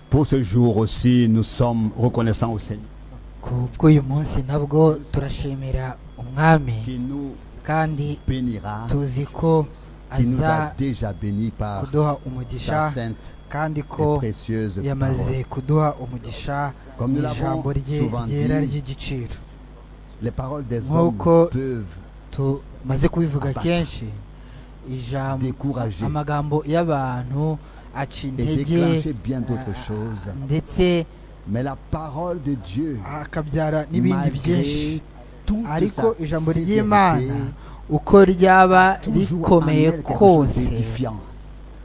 Pour ce jour aussi, nous sommes reconnaissants au Seigneur ku bw'uyu munsi nabwo turashimira umwami qui nous kandi bénira, tuzi ko qui nous aza a déjà bénis par sa kuduha umugisha sainte kandi et ko précieuse parole. yamaze kuduha umugisha Comme nous l'avons ijambo rye souvent ryera dit, ry'igiciro les paroles des hommes Nk'uko- peuvent tumaze kubivuga Abaka. kenshi ijambo Décourager. amagambo y'abantu aca et intege déclencher bien d'autres Ah. choses. ndetse Mais la parole de Dieu, akabyara n'ibindi byinshi malgré toute ariko sa ijambo sévérité, ry'imana uko ryaba toujours rikomeye amène quelque chose kose d'édifiant,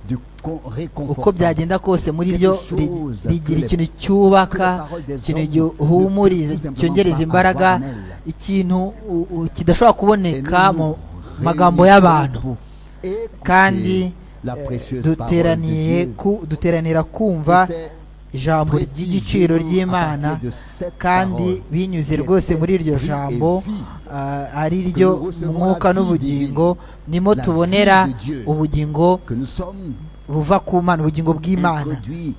de con- uko réconfortant. byagenda kose muri ryo ri- Quelque chose rigira que ikintu Que la cyubaka parole des ikintu hommes gihumuriza ne peut tout cyongereza simplement pas imbaraga avoir en elle. ikintu u- u- kidashobora kuboneka mu magambo y'abantu kandi kandi duteraniye ku- duteranira kumva ijambo ry'igiciro ry'imana kandi binyuze rwose muri iryo jambo ah, ari ryo mwuka n'ubugingo nimo tubonera ubugingo que nous sommes buva ku mana ubugingo bw'imana introduits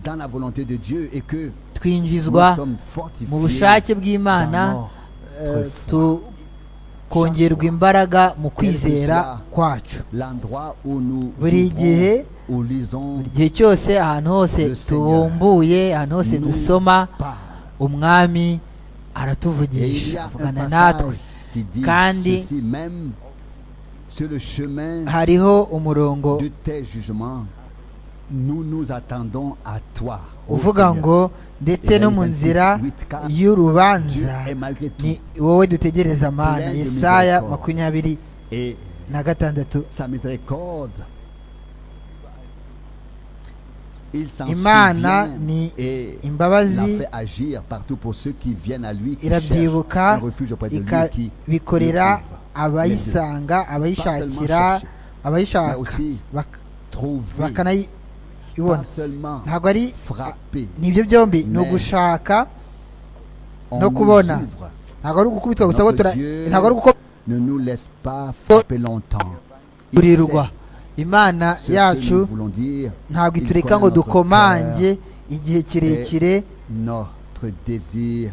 dans la volonté de Dieu et que twinjizwa nous sommes fortifiés mu bushake dans bw'imana eh, notre foi. tukongerwa imbaraga mu kwizera kwacu l'endroit où nous Buri vivrons, gihe- où lisons igihe cyose ahantu hose Le Seigneur tubumbuye ahantu hose nous dusoma parle. umwami Et il y aratuvugisha a un avugana natwe passage qui dit Kandi- ceci même sur le chemin hariho umurongo de tes jugements, nous nous attendons à toi. ô uvuga Seigneur. ngo ndetse no mu nzira Dieu y'urubanza est malgré tout. ni wowe dutegereza mana Plein de yesaya miséricorde. makumyabiri Et na gatandatu sa miséricorde, il s'en Imana souvient ni et imbabazi l'a fait agir partout pour ceux qui viennent à lui, qui cherchent un irabyibuka refuge auprès de lui, qui ikabikorera le trouve. abayisanga abayishakira Mais abayishaka aussi bak- trouver, bakanayibona pas seulement ntabwo ari frapper, nibyo byombi ni Mais- ugushaka on no nous kubona. ouvre. ntabwo ari ugukubitwa gusa Notre ko tura- Dieu ntabwo ari uko Ne nous laisse pas frapper longtemps. Il turirwa sait imana ce que nous yacu voulons dire, ntabwo Il itureka connaît ngo notre dukomange igihe kirekire notre désir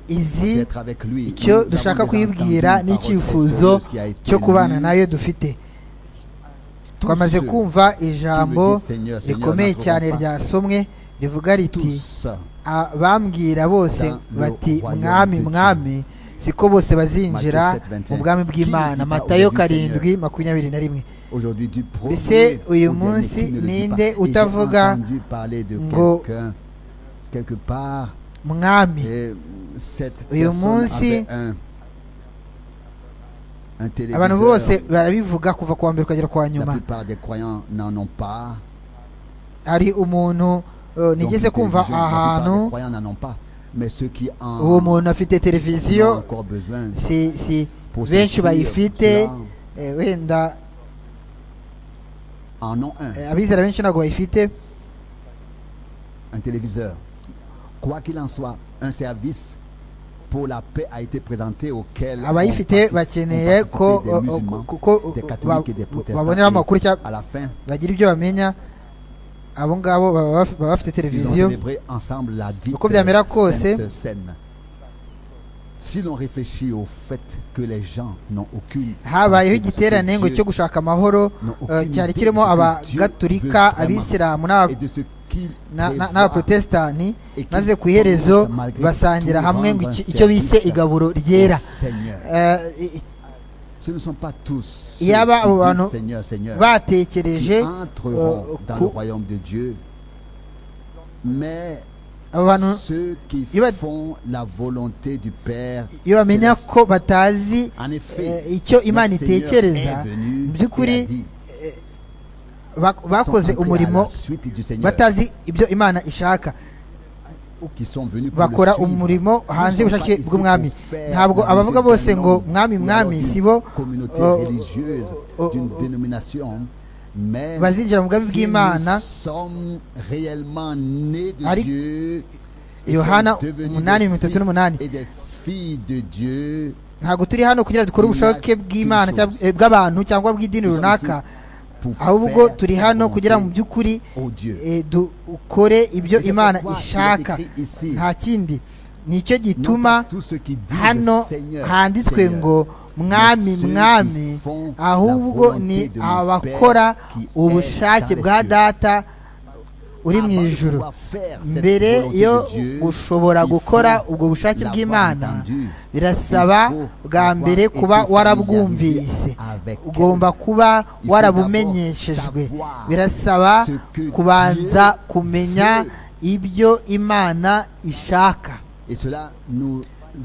izi d'être avec lui. icyo Nous avons dushaka déjà kwibwira entendu une n'icyifuzo parole précieuse qui a été cyo kubana lue. nayo dufite Tous twamaze ceux kumva qui me ijambo disent, Seigneur, Seigneur, rikomeye n'entreront cyane pas ryasomwe rivuga riti tous abambwira bose dans le bati royaume mwami de Dieu." mwami siko bose bazinjira Matthieu 7:21. mu bwami bw'imana Qui ne dit pas matayo aujourd'hui, karindwi makumyabiri na rimwe aujourd'hui du premier Mbese au dernier uyu munsi qui ne le dit ninde pas. Et j'ai utavuga entendu parler de ngo- quelqu'un quelque part mwami et cette Uyu personne munsi avait un un abantu téléviseur. bose barabivuga kuva ku wa mbere ukagera ku wa La nyuma plupart des croyants n'en ont pas. hari umuntu eh, nigeze Donc, kumva les gens, la plupart des ahantu croyants n'en ont pas. Mais ceux qui en uwo muntu afite en ont televiziyo encore besoin si si pour benshi s'instruire, bayifite ceux-là eh, wenda en ont un, eh, abizera benshi ntabwo bayifite un téléviseur. Quoi qu'il en soit, un service pour la paix a été présenté auquel ont abayifite participé- bakeneye ont ko participé des o- o- musulmans. ko- ko- des ba- catholiques et des protestants. baboneraho amakuru Et cyangwa à la fin, bagira ibyo bamenya abo ngabo baba baf- baba bafite ils ont televiziyo célébré ensemble la dite Uko byamera kose. sainte scène. Si l'on réfléchit au fait que les gens n'ont aucune habayeho idée de ce que igiterane ngo Dieu- cyo gushaka amahoro n'ont eh, aucune cyari idée kirimo de ce que Dieu veut abagatulika vraiment abisilamu et de ce qu'il n'aba- na- prévoit n'abaprotestani et qu'il maze ku iherezo promet malgré basangira tout hamwe ngo rendre iki- un icyo bise service igaburo au ryera Seigneur. Eh, i- Ce ne sont pas tous ceux Yaba qui abo disent bantu Seigneur, Seigneur, qui batekereje entreront eh, dans ku- le royaume de Dieu, mais abo bantu ceux qui Iba- font la volonté du Père. iyo bamenya céleste. ko batazi En effet, eh, icyo imana notre Seigneur itekereza est venu mu by'ukuri et a dit, bak- bakoze sont entrés à umurimo la suite du Seigneur, batazi ibyo imana ishaka qui sont venus pour bakora le suivre. umurimo Nous hanze sommes y'ubushake pas ici bw'umwami pour faire ntabwo la abavuga musique bose d'un ngo homme mwami ou mwami alors si d'une bo communauté oh, religieuse oh, d'une oh, dénomination mais bazinjira mu bwami si bw'imana nous sommes réellement nés de Ari- Dieu et yohana sommes devenus umunani des mirongo itatu fils n'umunani et des filles de Dieu ntabwo turi hano kugira ngo dukore Il y a ubushoboke two bw'imana choses. cyangwa- eh, bw'abantu cyangwa bw'idini Nous sommes runaka pour ahubwo faire turi la hano kugira volonté mu by'ukuri au Dieu. eh, dukore ibyo Et c'est imana pourquoi il est ishaka écrit ici, nta kindi nicyo non gituma pas tous ceux qui disent hano Seigneur, handitswe Seigneur, ngo mwami mais ceux qui mwami font la ahubwo volonté ni de mon abakora Père qui est ubushake dans les bwa cieux. data uri Avant mu de ijuru pouvoir faire cette mbere volonté yo de Dieu, gushobora il faut gukora ubwo bushake l'avoir bw'imana entendu. birasaba Il faut bwa avoir mbere été kuba warabwumvise familiarisé avec ugomba kuba Il faut warabumenyeshejwe d'abord savoir birasaba ce que kubanza Dieu kumenya veut. ibyo imana ishaka Et cela nous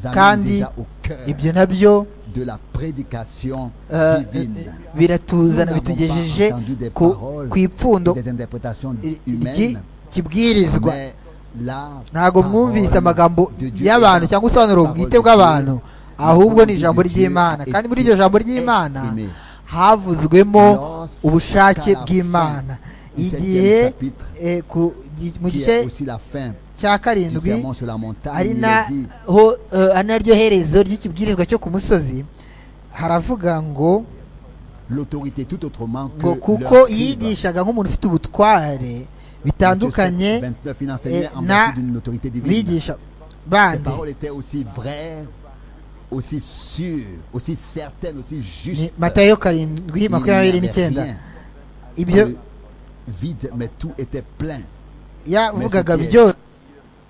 amène kandi déjà au cœur ibyo nabyo de la prédication eh, divine. biratuzana Nous n'avons bitugejeje pas entendu des ku paroles, ku ipfundo des interprétations ry'i- humaines, kibwirizwa mais la ntabwo parole mwumvise amagambo de Dieu y'abantu est la cyangwa ubusobanuro parole bwite de bw'abantu Dieu. ahubwo ni La ijambo parole de Dieu ry'imana a kandi muri été iryo jambo ry'imana exprimée. havuzwemo Lorsque ubushake à la fin bw'imana du igihe septième chapitre, eh, ku- gi- mu qui gice est aussi la fin cya du karindwi sermon sur la montagne. ari il na est dit, ho eh, ari naryo herezo ry'ikibwirizwa cyo ku musozi haravuga ngo l'autorité tout autrement que ngo leur kuko cuivre. yigishaga nk'umuntu ufite ubutware bitandukanye Matthieu 7, 29, il enseignait eh, en na vertu d'une autorité divine. bigisha Ses bandi paroles étaient aussi vraies, aussi sûres, aussi certaines, aussi ni justes. matayo karindwi Il n'y makumyabiri avait n'icyenda rien ibyo de vide, mais tout était plein. yavugaga Mais ce qui est- byose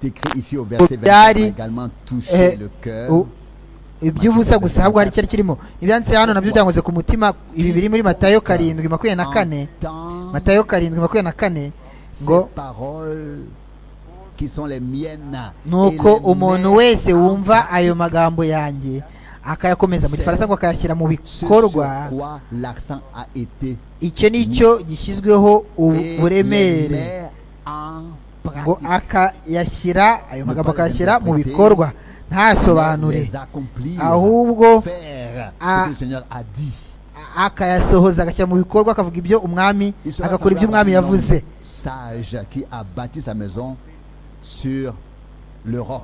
C'est écrit ici au verset 24 Dari, a également touché eh, le u- cœur. iby'ubusa gusa ahubwo hari icyari kirimo ibyanditse hano nabyo byankoze ku mutima ibi biri muri matayo karindwi makumyabiri na kane Entends matayo karindwi makumyabiri na kane ces ngo paroles qui sont les miennes. nuko et les umuntu mettre wese en wumva pratique. ayo magambo yanjye akayakomeza mu Se- gifaransa ngo akayashyira mu Ce sur bikorwa quoi l'accent a été icyo nicyo gishyizweho ubu- et les uburemere met en ngo pratique. akayashyira ayo magambo Gukora akayashyira mu interpréter, bikorwa ntasobanure les accomplir, ahubwo faire ce Ah. que le Seigneur a dit. a- akayasohoza agashyira mu bikorwa akavuga ibyo umwami Il sera agakora ibyo semblable umwami à un homme yavuze Sage qui a bâti sa maison sur le roc.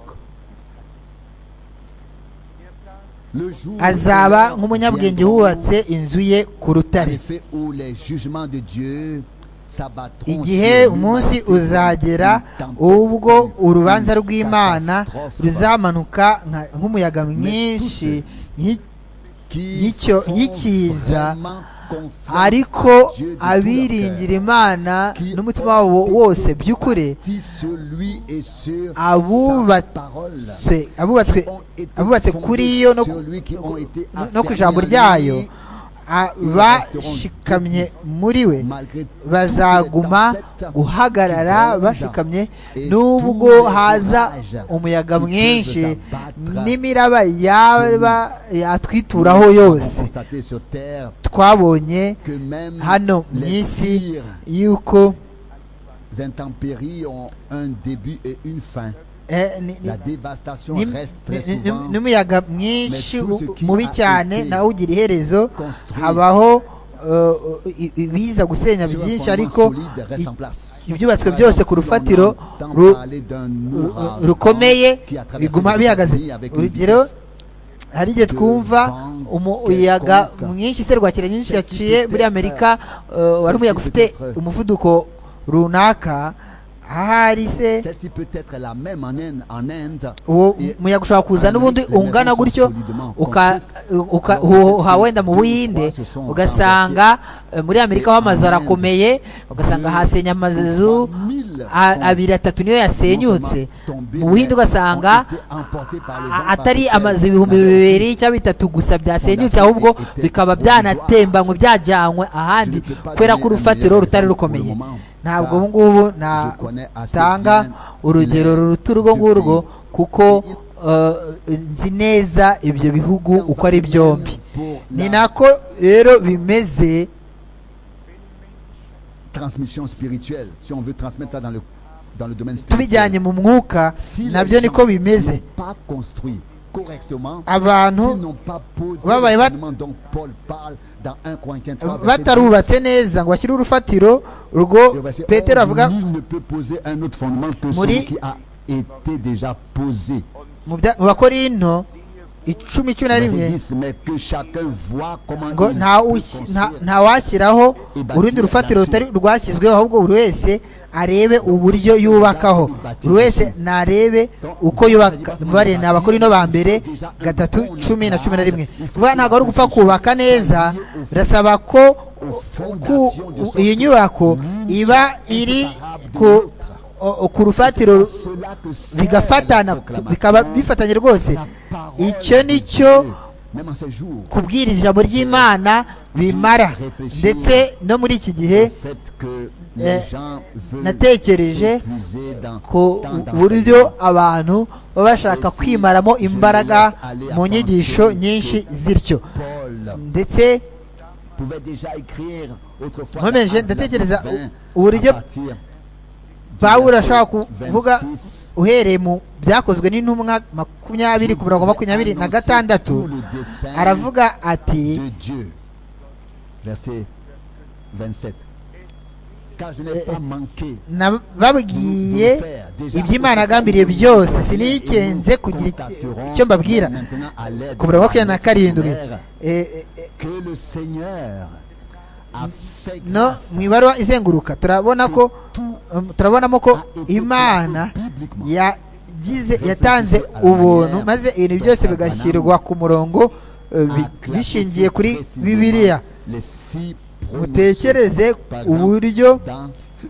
Le jour azaba où nk'umunyabwenge viendront, wubatse inzu ye ku en rutare effet, où les jugements de Dieu s'abattront igihe sur l'humanité umunsi comme uzagera une ubwo tempête, une urubanza rw'imana catastrophe ruzamanuka nka- nk'umuyaga mwinshi nki- qui y'icyo- font y'ikiza, vraiment confiance ariko à Dieu de tout leur abiringira cœur, imana qui n'umutima wabo ont été wose by'ukuri bâtis sur lui et sur sa abubatse parole. abubatswe abubatse kuri yo no ku- no- no ku ijambo ryayo abashikamye muri we bazaguma guhagarara bashikamye nubwo haza umuyaga mwinshi n'imiraba yaba yatwituraho yose twabonye hano hano mu isi yuko intempéries ont un début et une fin. eh, ni- ni- La dévastation ni- reste très ni- ni- souvent n'umuyaga mwinshi Mais tout ce u- qui mubi a cyane été nawe ugira iherezo construit habaho eh, i- i- ibiza gusenya sur un byinshi fondement ariko solide reste en place. ibyubatswe Par byose exemple, ku si on rufatiro entend ru- parler d'un ru- ouragan rukomeye qui a traversé biguma les bihagaze États-Unis avec une urugero vitesse hari igihe de twumva vent umuyaga quelconque. mwinshi iserwakira nyinshi Ceci yaciye peut muri être- amerika eh, wari ceci umuyaga peut ufite être- umuvuduko runaka ahari se Celle-ci peut être la même en Inde. En Inde uwo Et- muyaga ushobora kuza Amerika, n'ubundi les ungana maisons gutyo sont solidement uka- uka- Alors, uhu- uha wenda mu deux, buhinde trois se sont ugasanga eh, muri amerika Et ho amazu en Inde, arakomeye ugasanga deux, hasenya amazu trois mille a- sont abiri atatu niyo yasenyutse tombés, mu buhinde mais ugasanga ont été emportés par le a- vent atari partiel, amazu ibihumbi n'avaient bibiri cyangwa bitatu gusa byasenyutse Fondation ahubwo était bikaba provisoire. byanatembanywe byajyanywe ahandi Je ne peux pas kubera ko donner un urufatiro meilleur rutari exemple pour le rukomeye moment. ntabwo Ça, ubu ngubu je connais assez natanga bien urugero les- ruruta urwo du ngurwo pays. kuko eh, nzi neza ibyo bihugu uko ari byombi ni nako rero bimeze transmission spirituelle, si on veut transmettre ça dans le, dans le domaine spirituel. tubijyanye mu mwuka Si nabyo les niko gens bimeze n'ont pas construit correctement, abantu s'ils n'ont pas posé babaye les bat- fondements dont Paul parle dans 1 Corinthiens 3, verset 12, batarubatse neza ngo bashyire urufatiro rwo le verset petero 11, avuga nul ne peut poser un autre fondement que Muri- celui qui a été déjà posé. mu bya- mu bakorinto icumi cumi na rimwe Verset 10, mais que chacun voit comment ngo il nta peut usi- construire. nta- ntawashyiraho urundi rufatiro rutari rwashyizweho ahubwo buri wese arebe uburyo yubakaho buri wese narebe uko yubaka bare ni abakorino ba mbere gatatu cumi na cumi na rimwe vuba ntabwo ari ugupfa kubaka neza birasaba ko ku iyo nyubako iba iri ku o- ku rufatiro Cela que sert bigafatana la proclamation, bikaba bifatanye rwose la parole icyo de ni Dieu, cyo même en ces jours kubwiriza ijambo ry'imana bimara ndetse no muri iki gihe le fait que les gens veulent natekereje s'épuiser dans ku tant d'enseignements. buryo abantu baba bashaka kwimaramo imbaraga mu nyigisho nyinshi zityo Paul ndetse pouvait déjà écrire autrefois Moi, mais je- dans l'Acte ndatekereza 20, u- uburyo à partir pawulo du ashobora verset kuvuga 26, uhereye mu byakozwe n'intumwa makumyabiri ku murongo makumyabiri na gatandatu aravuga ati de Dieu. Verset 27. Car je n'ai pas manqué nababwiye iby'imana agambiriye byose sinikenze kugira icyo mbabwira ku murongo wa makumyabiri na karindwi Eh, eh, eh, que le Seigneur a fait no grâce mu ibaruwa izenguruka turabona ko um, turabonamo ko a été imana placé publiquement. yagize yatanze ubuntu maze ibintu byose bigashyirwa ku murongo eh, bi- A classé bishingiye kuri précisément bibiliya les six promotions. mutekereze Par exemple, uburyo dans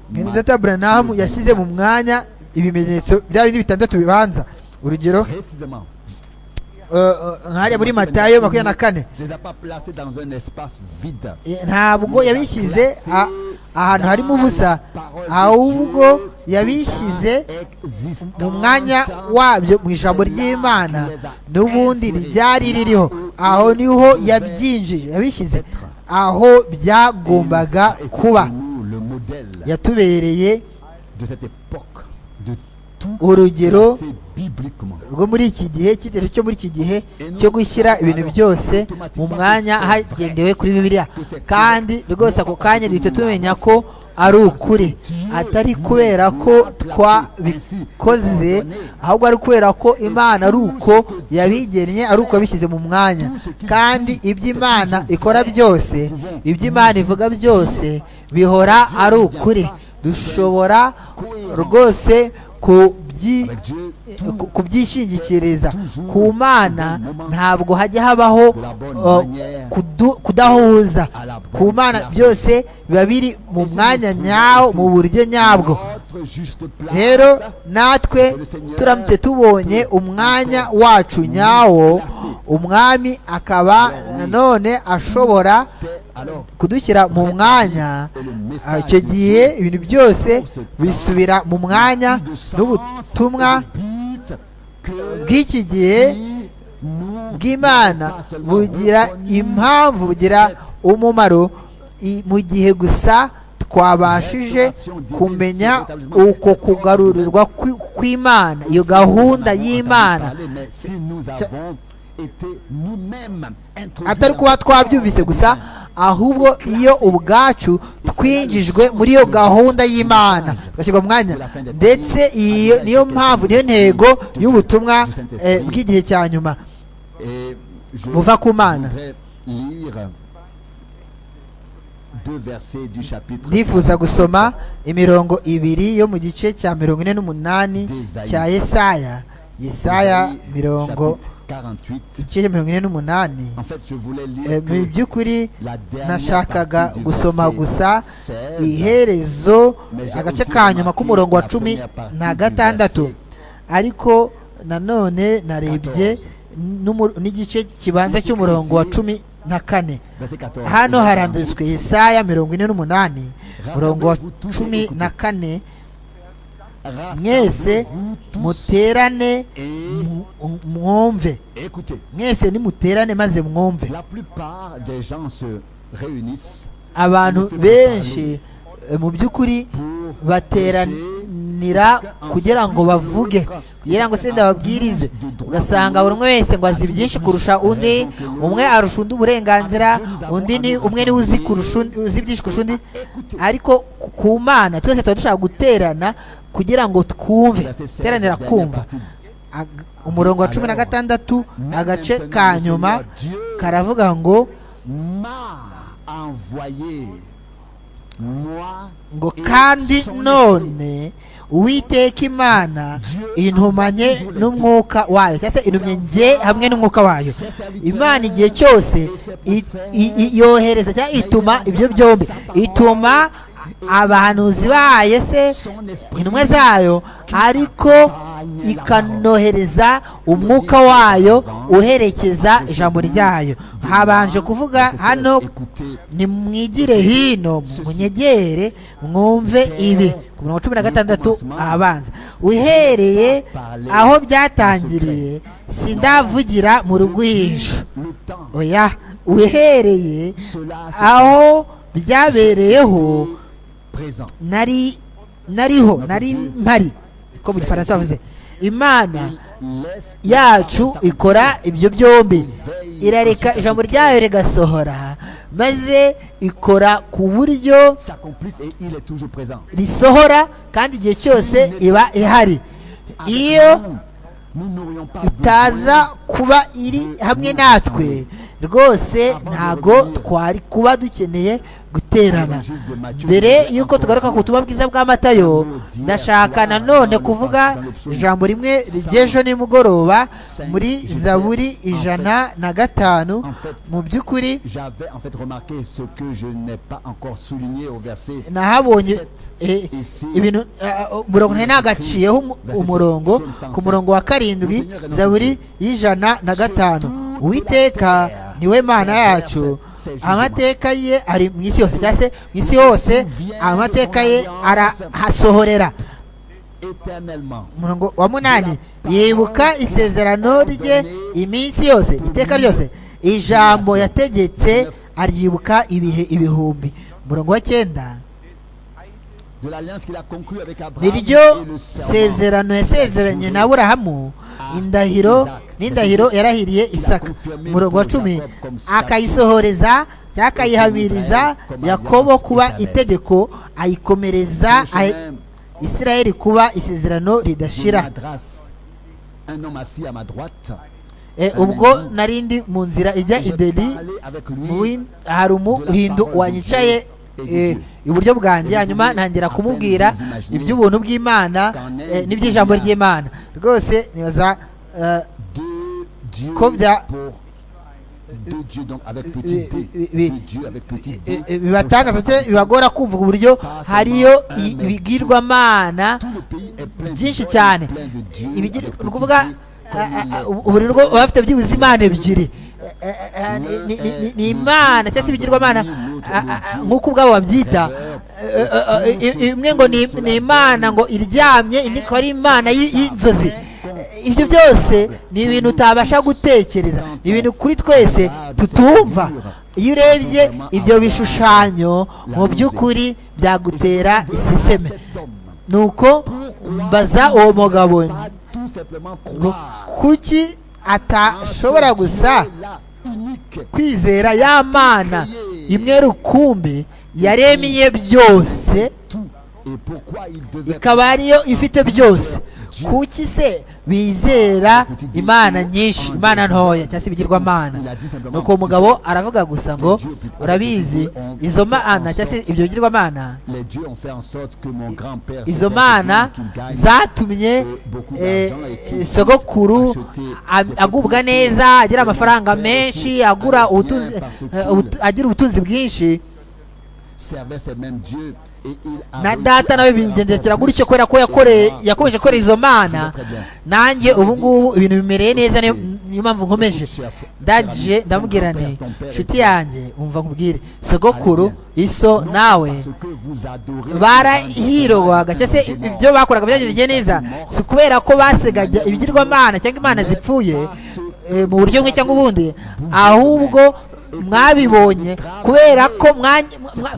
benedata buranahamu Matthieu yashyize mu mwanya ibimenyetso bya bindi bitandatu bibanza urugero Précisément. eh, eh, nk'ahariya muri matayo makumyabiri na kane Je ne les ai pas placés dans un espace vide. ntabwo yabishyize a- ahantu harimo ubusa ahubwo yabishyize mu mwanya wabyo mu ijambo ry'imana n'ubundi ryari ririho aho niho yabyinjije yabishyize aho byagombaga kuba Le modèle yatubereye de cette époque, de tout urugero placé bibliquement. rwo muri iki gihe icyitegererezo cyo muri iki gihe cyo gushyira ibintu byose mu mwanya hagendewe kuri bibiliya kandi rwose ako kanya duhita tumenya ko ari ukuri atari kubera ko twabikoze ahubwo ari kubera ko imana ari uko yabigennye ari uko yabishyize mu mwanya kandi iby'imana ikora byose iby'imana ivuga byose bihora ari ukuri dushobora rwose kubyi Avec Dieu, ku- kubyishingikiriza ku mana ntabwo hajya habaho uh, kudu- kudahuza ku mana byose biba biri mu mwanya nyawo mu buryo nyabwo notre juste place. rero natwe turamutse tubonye umwanya wacu nyawo umwami akaba none ashobora Alors, kudushyira mu mwanya et le Ah, message icyo gihe ibintu byose bisubira mu mwanya de sens n'ubutumwa et de but que bw'iki gihe nous bw'imana bugira impamvu bugira umumaro i- mu gihe gusa twabashije kumenya uko kugarurirwa kwi- kw'imana iyo gahunda y'imana Mais si nous avons été nous-mêmes introduits atari kuba twabyumvise gusa ahubwo iyo ubwacu twinjijwe muri iyo gahunda y'imana tugashyirwa mu mwanya ndetse iyo niyo mpamvu niyo ntego y'ubutumwa eh, bw'igihe cya nyuma Et je buva ku mana voudrais lire deux versets du chapitre ndifuza gusoma imirongo ibiri yo mu gice cya mirongo ine n'umunani cya yesaya yesaya d'Ésaïe, mirongo chapitre 48. igice cya mirongo ine n'umunani En fait, je voulais Eh, lire mu que by'ukuri la dernière nashakaga partie du gusoma verset gusa 16. iherezo agace ka nyuma k'umurongo wa cumi na gatandatu ariko nanone narebye n'umu- n'igice kibanza cy'umurongo wa cumi na kane verset 14. hano haranditswe yesaya mirongo ine n'umunani umurongo wa cumi na kane mwese Rassemblez-vous tous muterane et mu- mwumve écoutez. mwese nimuterane maze mwumve La plupart des gens se réunissent abantu benshi eh, mu by'ukuri pour bateranira kugira ngo bavuge kugira ngo senda babwirize ugasanga buri umwe wese ngo azi byinshi kurusha undi umwe arusha undi uburenganzira undi ni umwe niwe uzi kurusha undi- uzi byinshi kurusha undi ariko ku- ku mana twese tuba dushaka guterana kugira ngo twumve verset 16, teranira dernière kumva partie. Ag- umurongo wa cumi na gatandatu agace ka nyuma karavuga ngo m'a envoyé moi ngo et kandi son esprit. none uwiteka imana intumanye n'umwuka wayo cyangwa se intumye njye hamwe n'umwuka wayo imana igihe cyose i- i- i- yohereza cyangwa ituma ibyo byombi ituma abahanuzi bayo se son esprit intumwa zayo ariko ikanohereza umwuka wayo uherekeza ijambo ryayo habanje kuvuga hano écoutez nimwigire hino munyegere mwumve ibi ku mirongo cumi na gatandatu ahabanza uhereye aho byatangiriye sindavugira mu rugwiro le temps oya uhereye cela aho byabereyeho présent nari nariho nari mpari ko mu gifaransa bavuze imana laisse yacu ikora ibyo byombi irareka ijambo ryayo rigasohora maze ikora ku buryo s'accomplisse et il est toujours présent risohora kandi igihe cyose iba ihari iyo Nous, nous n'aurions pas itaza kuba iri hamwe natwe rwose ntago twari kuba dukeneye guterana mbere y'uko tugaruka ku butumwa bwiza bwa matayo ndashaka nanone kuvuga ijambo rimwe ry'ejo nimugoroba muri zaburi ijana na gatanu mu by'ukuri J'avais en fait remarqué ce que je n'ai pas encore souligné au verset. nahabonye eh, ibintu ah, ah, umurongo ntari nagaciyeho umu- umurongo ku murongo wa karindwi zaburi y'ijana na gatanu uwiteka niwe mana yacu amateka ye ari mu isi yose cyangwa se mu isi hose amateka ye arahasohorera Éternellement, umurongo wa munani yibuka isezerano rye iminsi yose iteka ryose ijambo yategetse aryibuka ibihe ibihumbi umurongo wa cyenda de l'alliance qu'il a conclue avec Abraham niryo et le serment. sezerano yasezeranye na aburahamu indahiro n'indahiro yarahiriye isaka umurongo wa cumi akayisohoreza cyangwa akayihamiriza yakobo kuba itegeko ayikomereza ayi- isirayeli kuba isezerano Je ridashira m'adresse un homme assis à ma droite. E, ubwo narindi mu nzira ijya Je i Deli parlais avec mu lui. win- hari umuhindu wanyicaye e, iburyo bwanjye hanyuma ntangira kumubwira iby'ubuntu bw'imana e, n'iby'ijambo ry'imana rwose nibaza eh, de Dieu Kobia. pour de Dieu donc avec petit oui, d oui, oui. de Dieu avec petit eh, d eh, bibatangaza cyangwa bibagora kumva uburyo hariyo i- ibigirwamana tout le pays est plein de byinshi joie et cyane plein de Dieu ibigira avec ni petit ukuvuga d, ah, comme ah, il ah, est. buri rugo baba bafite byibuze imana ebyiri Eh, eh, eh, ni- ni- ni- ni- ni imana cyangwa se ibigirwamana ah, ah, ah, nk'uko ubwabo babyita Eh, eh, eh, i- imwe ngo ni ni imana ngo iryamye indi ikaba ari imana y'i- y'inzozi Eh, ibyo byose ni ibintu utabasha gutekereza ni ibintu kuri twese tutumva iyo urebye ibyo bishushanyo mu by'ukuri byagutera iseseme nuko mbaza uwo mugabo nti, Pas tout simplement ngo croire kuki atashobora gusa la unique kwizera ya mana imwe rukumbi yaremiye byose tout et pourquoi il devait ikaba ariyo ifite byose kuki se bizera imana nyinshi imana ntoya cyangwa se ibigirwamana nuko uwo mugabo aravuga gusa ngo urabizi izo mana cyangwa se ibyo bigirwamana les dieux ont fait en sorte que mon grand-père izo Sébastien mana Killing qu'il gagne zatumye eh, sogokuru am- agubwa neza agira amafaranga menshi agura ubutunzi, eh, ubutu- agira ubutunzi bwinshi servait ces mêmes dieux et il a na réussi data à nawe faire bigendekera encore plus. gutyo kubera ko yakoreye Et moi, yakomeje gukora izo mana nanjye ubu ngubu ibintu bimereye neza niyo niyo mpamvu nkomeje dadije ndamubwira nti nshuti yanjye umva nkubwire sogokuru iso nawe parce que vous adorez barahirwaga cyangwa se ibyo bakoraga byagendekeye neza si ukubera ko basegaga ibigirwamana cyangwa imana zipfuye eh, mu buryo bumwe cyangwa ubundi ahubwo mwabibonye kubera ko mwa- mwa-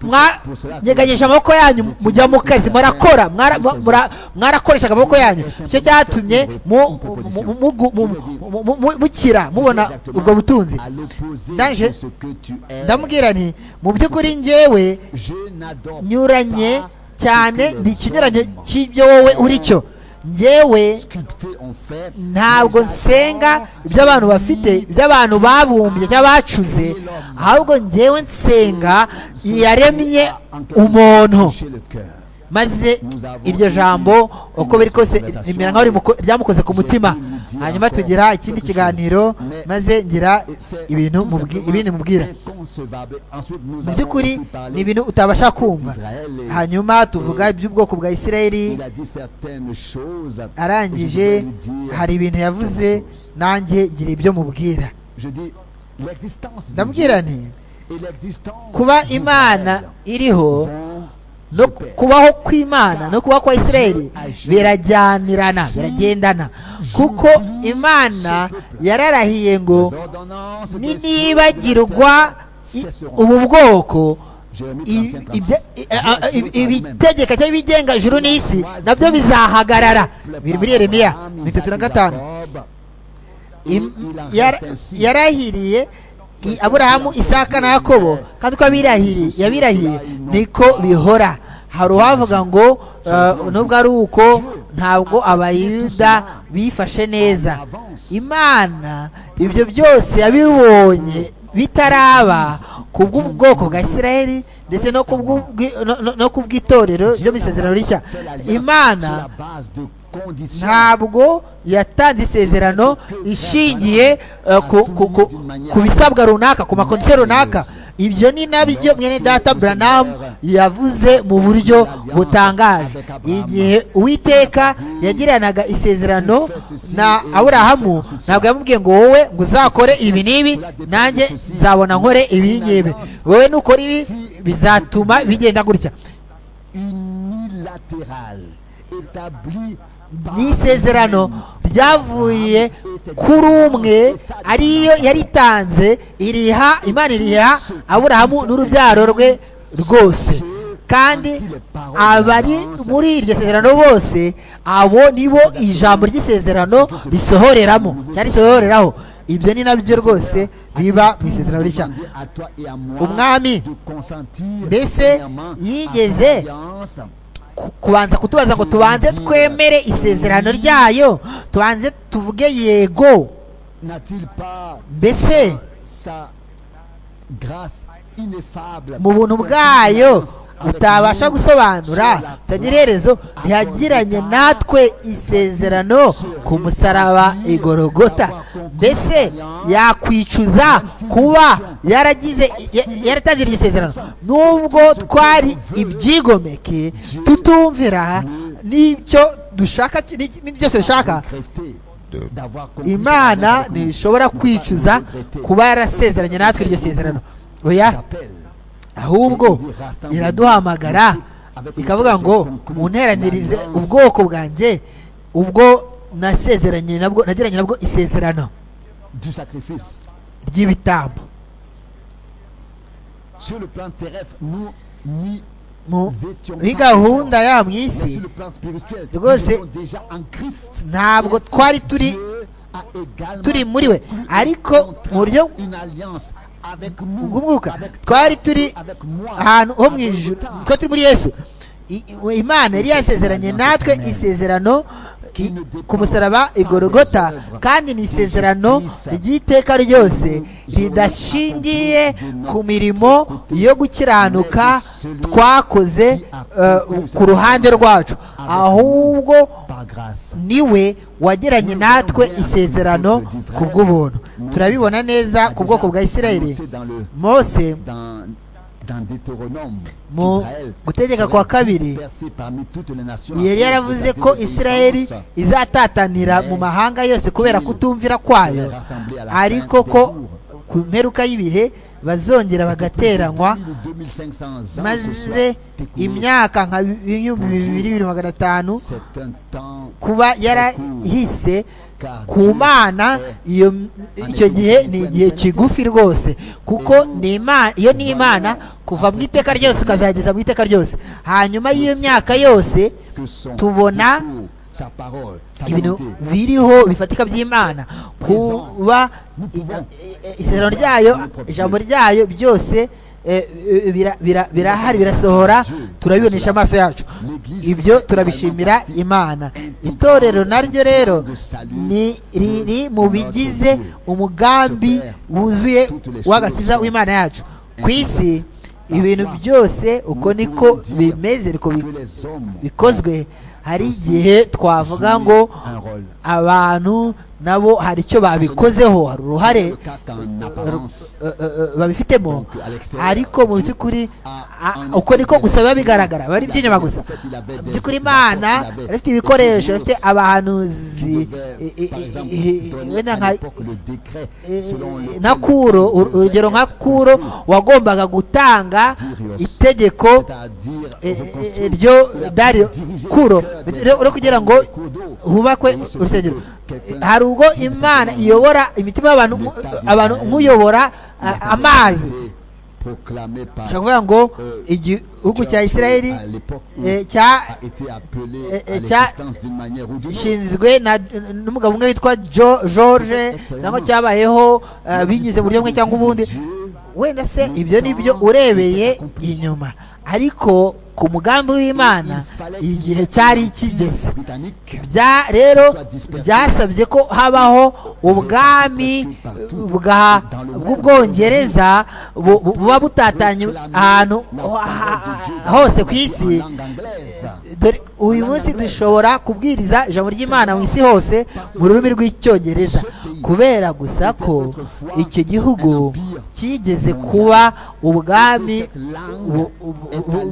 mwa- mwanyeganyeje amaboko yanyu mujya mu kazi murakora mwara- mura- mwarakoreshaga amaboko yanyu nicyo cyatumye mu- mu- mu- mugu- mu- mu- mu- mu- mukira mubona ubwo butunzi à l'opposé Dans- de ce que tu es ndamubwira nti mu by'ukuri njyewe je n'adore nyuranye cyane ni ikinyuranye cy'ibyo wowe uri cyo yewe sculptés en fer. ntabwo nsenga ibyo abantu bafite ibyo abantu babumbye cyangwa bacuze ahubwo ngewe nsenga yaremye umuntu Chez le cœur. maze iryo jambo uko biri kose rimera nkaho rimuko- ryamukoze ku mutima hanyuma tugira ikindi kiganiro maze ngira Et c'est ibintu tout mubwi- simplement ibindi mubwira inconcevable. Ensuite, nous mu avons by'ukuri aussi parlé- ni ibintu utabasha kumva hanyuma tuvuga iby'ubwoko bwa isirayeli Il a dit certaines choses. Je arangije voudrais lui dire- hari ibintu yavuze nanjye gira ibyo mubwira Je dis l'existence de ndabwira Dieu nti et l'existence kuba d'Israël imana iriho vont no de pair. kubaho kw'imana no kubaho kwa isirayeli birajyanirana biragendana kuko imana yararahiye ngo Les ordonnances de ce ninibagirwa i- cesseront. ubu bwoko Jérémie i- 31, ibya- 36. i- a- a- i- Jésus ibitegeka cyangwa ibigenga ijuru n'isi nabyo bizahagarara biri muri yeremiya bitatu na gatanu Im- yara- yarahiriye i- aburahamu isaka na yakobo kandi uko abirahiriye yabirahiye niko bihora hari uwavuga ngo uh, nubwo ari uko ntabwo abayuda bifashe neza imana ibyo byose yabibonye bitaraba ku bw'ubwoko bwa isirayeli ndetse no ku bw'ubwi- no- no- no ku bw'itorero ryo mu isezerano rishya imana ntabwo yatanze isezerano ishingiye eh, ku- ku- ku- ku bisabwa runaka ku makondisiyo runaka ibyo ni nabyo mwene data buranamu yavuze mu buryo butangaje igihe uwiteka yagiranaga isezerano na aburahamu ntabwo yamubwiye ngo wowe ngo uzakore ibi n'ibi nanjye nzabona nkore ibi ngibi wowe nukora ibi bizatuma bigenda gutya unilatéral établi par ni isezerano ryavuye kuri umwe ariyo yaritanze iriha imana iriha aburahamu n'urubyaro rwe rwose kandi abari muri iryo sezerano bose abo nibo ijambo ry'isezerano risohoreramo cyangwa risohoreraho ibyo ni nabyo rwose biba mu isezerano rishya demandé à toi et à moi Umwami de consentir mbese premièrement à yigeze cette alliance ku- kubanza kutubaza ngo tubanze twemere isezerano ryayo tubanze tuvuge yego N'a-t-il pas mbese sa grâce ineffable mu buntu bwayo utabasha gusobanura utagira iherezo ntihagiranye natwe isezerano ku musaraba igorogota mbese yakwicuza kuba yaragize ya- yaratanze iryo sezerano nubwo twari ibyigomeke tutumvira n'icyo dushaka n'ibyo byose dushaka regretter d'avoir compris imana ce qu'on a ntishobora compris, ne pas kwicuza regretter. kuba yarasezeranye natwe iryo sezerano oya J'appelle ahubwo iraduhamagara ikavuga ngo munteranirize ubwoko bwanjye ubwo nasezeranye nabwo nagiranye nabwo isezerano du sacrifice ry'ibitambo sur le plan terrestre nous n'y Mu- étions muri pas gahunda encore. ya mu Mais isi sur le plan spirituel nous Rwose, étions déjà en Christ ntabwo twari turi Dieu a également turi muri we ariko mu buryo contraint une alliance avec nous bw'umwuka avec twari turi avec moi ahantu ho mu avec ijuru le tard. twe turi muri yesu I- i- imana yari yasezeranye natwe isezerano i- ku musaraba igorogota kandi ni isezerano ry'iteka ryose ridashingiye ku mirimo yo gukiranuka twakoze eh, ku ruhande rwacu ahubwo par grâce niwe wagiranye natwe isezerano ku bw'ubuntu turabibona neza ku bwoko bwa isirayeli Mose dans le mose dans dans Deutéronome Mu Israël gutegeka serait kwa kabiri, dispersé parmi toutes les nations yari afin yaravuze d'établir ko des isirayeli alliances izatatanira mu mahanga yose kubera kutumvira kwayo ariko ko ku mperuka y'ibihe bazongera bagateranywa plus de 2500 ans ce soir maze t'écoutes. imyaka nka ibihumbi bibiri bibiri magana atanu C'est un temps kuba yarahise ku mana iyo icyo gihe ni igihe kigufi rwose kuko ni Ima- iyo ni imana kuva mu iteka ryose ukazageza mu iteka ryose hanyuma y'iyo myaka yose que son tubona discours, sa parole sa ibintu volonté biriho bifatika by'imana kuba i- i- isezerano ryayo ijambo ryayo byose eh, bira- bira- birahari birasohora turabibonesha amaso yacu ibyo turabishimira imana itorero naryo rero ni riri mu bigize umugambi wuzuye w'agakiza w'imana yacu ku isi ibintu byose uko niko bimeze niko bi- bikozwe hari igihe twavuga ngo abantu nabo hari icyo babikozeho hari uruhare eh, eh, eh, babifitemo ariko mu by'ukuri a- uko niko gusa biba bigaragara biba ari iby'inyuma gusa mu by'ukuri imana yari ifite ibikoresho yari ifite abahanuzi i- i- i- i- wenda nka na kuro ur- urugero nka kuro wagombaga gutanga itegeko eh, eh, ryo dariyo kuro ryo kugira ngo hubakwe urusengero hari ubwo imana iyobora imitima y'abantu nk- abantu nk'uyobora ah, amazi ushobora kuvuga ngo igihugu cya isiraheli eh, cya eh, eh, cya- ishinzwe na n'umugabo umwe witwa Jo- george cyangwa cyabayeho eh, binyuze mu buryo bumwe cyangwa ubundi wenda se ibyo ni byo urebeye inyuma ariko ku mugambi w'imana igihe cyari kigeze bya rero byasabye ko habaho ubwami bwa bw'ubwongereza bu- bu- buba butatanye ahantu ha- hose ku isi dore uyu munsi dushobora kubwiriza ijambo ry'imana mu isi hose mu rurimi rw'icyongereza kubera gusa ko icyo gihugu kigeze kuba ubwami bu- bu- bu-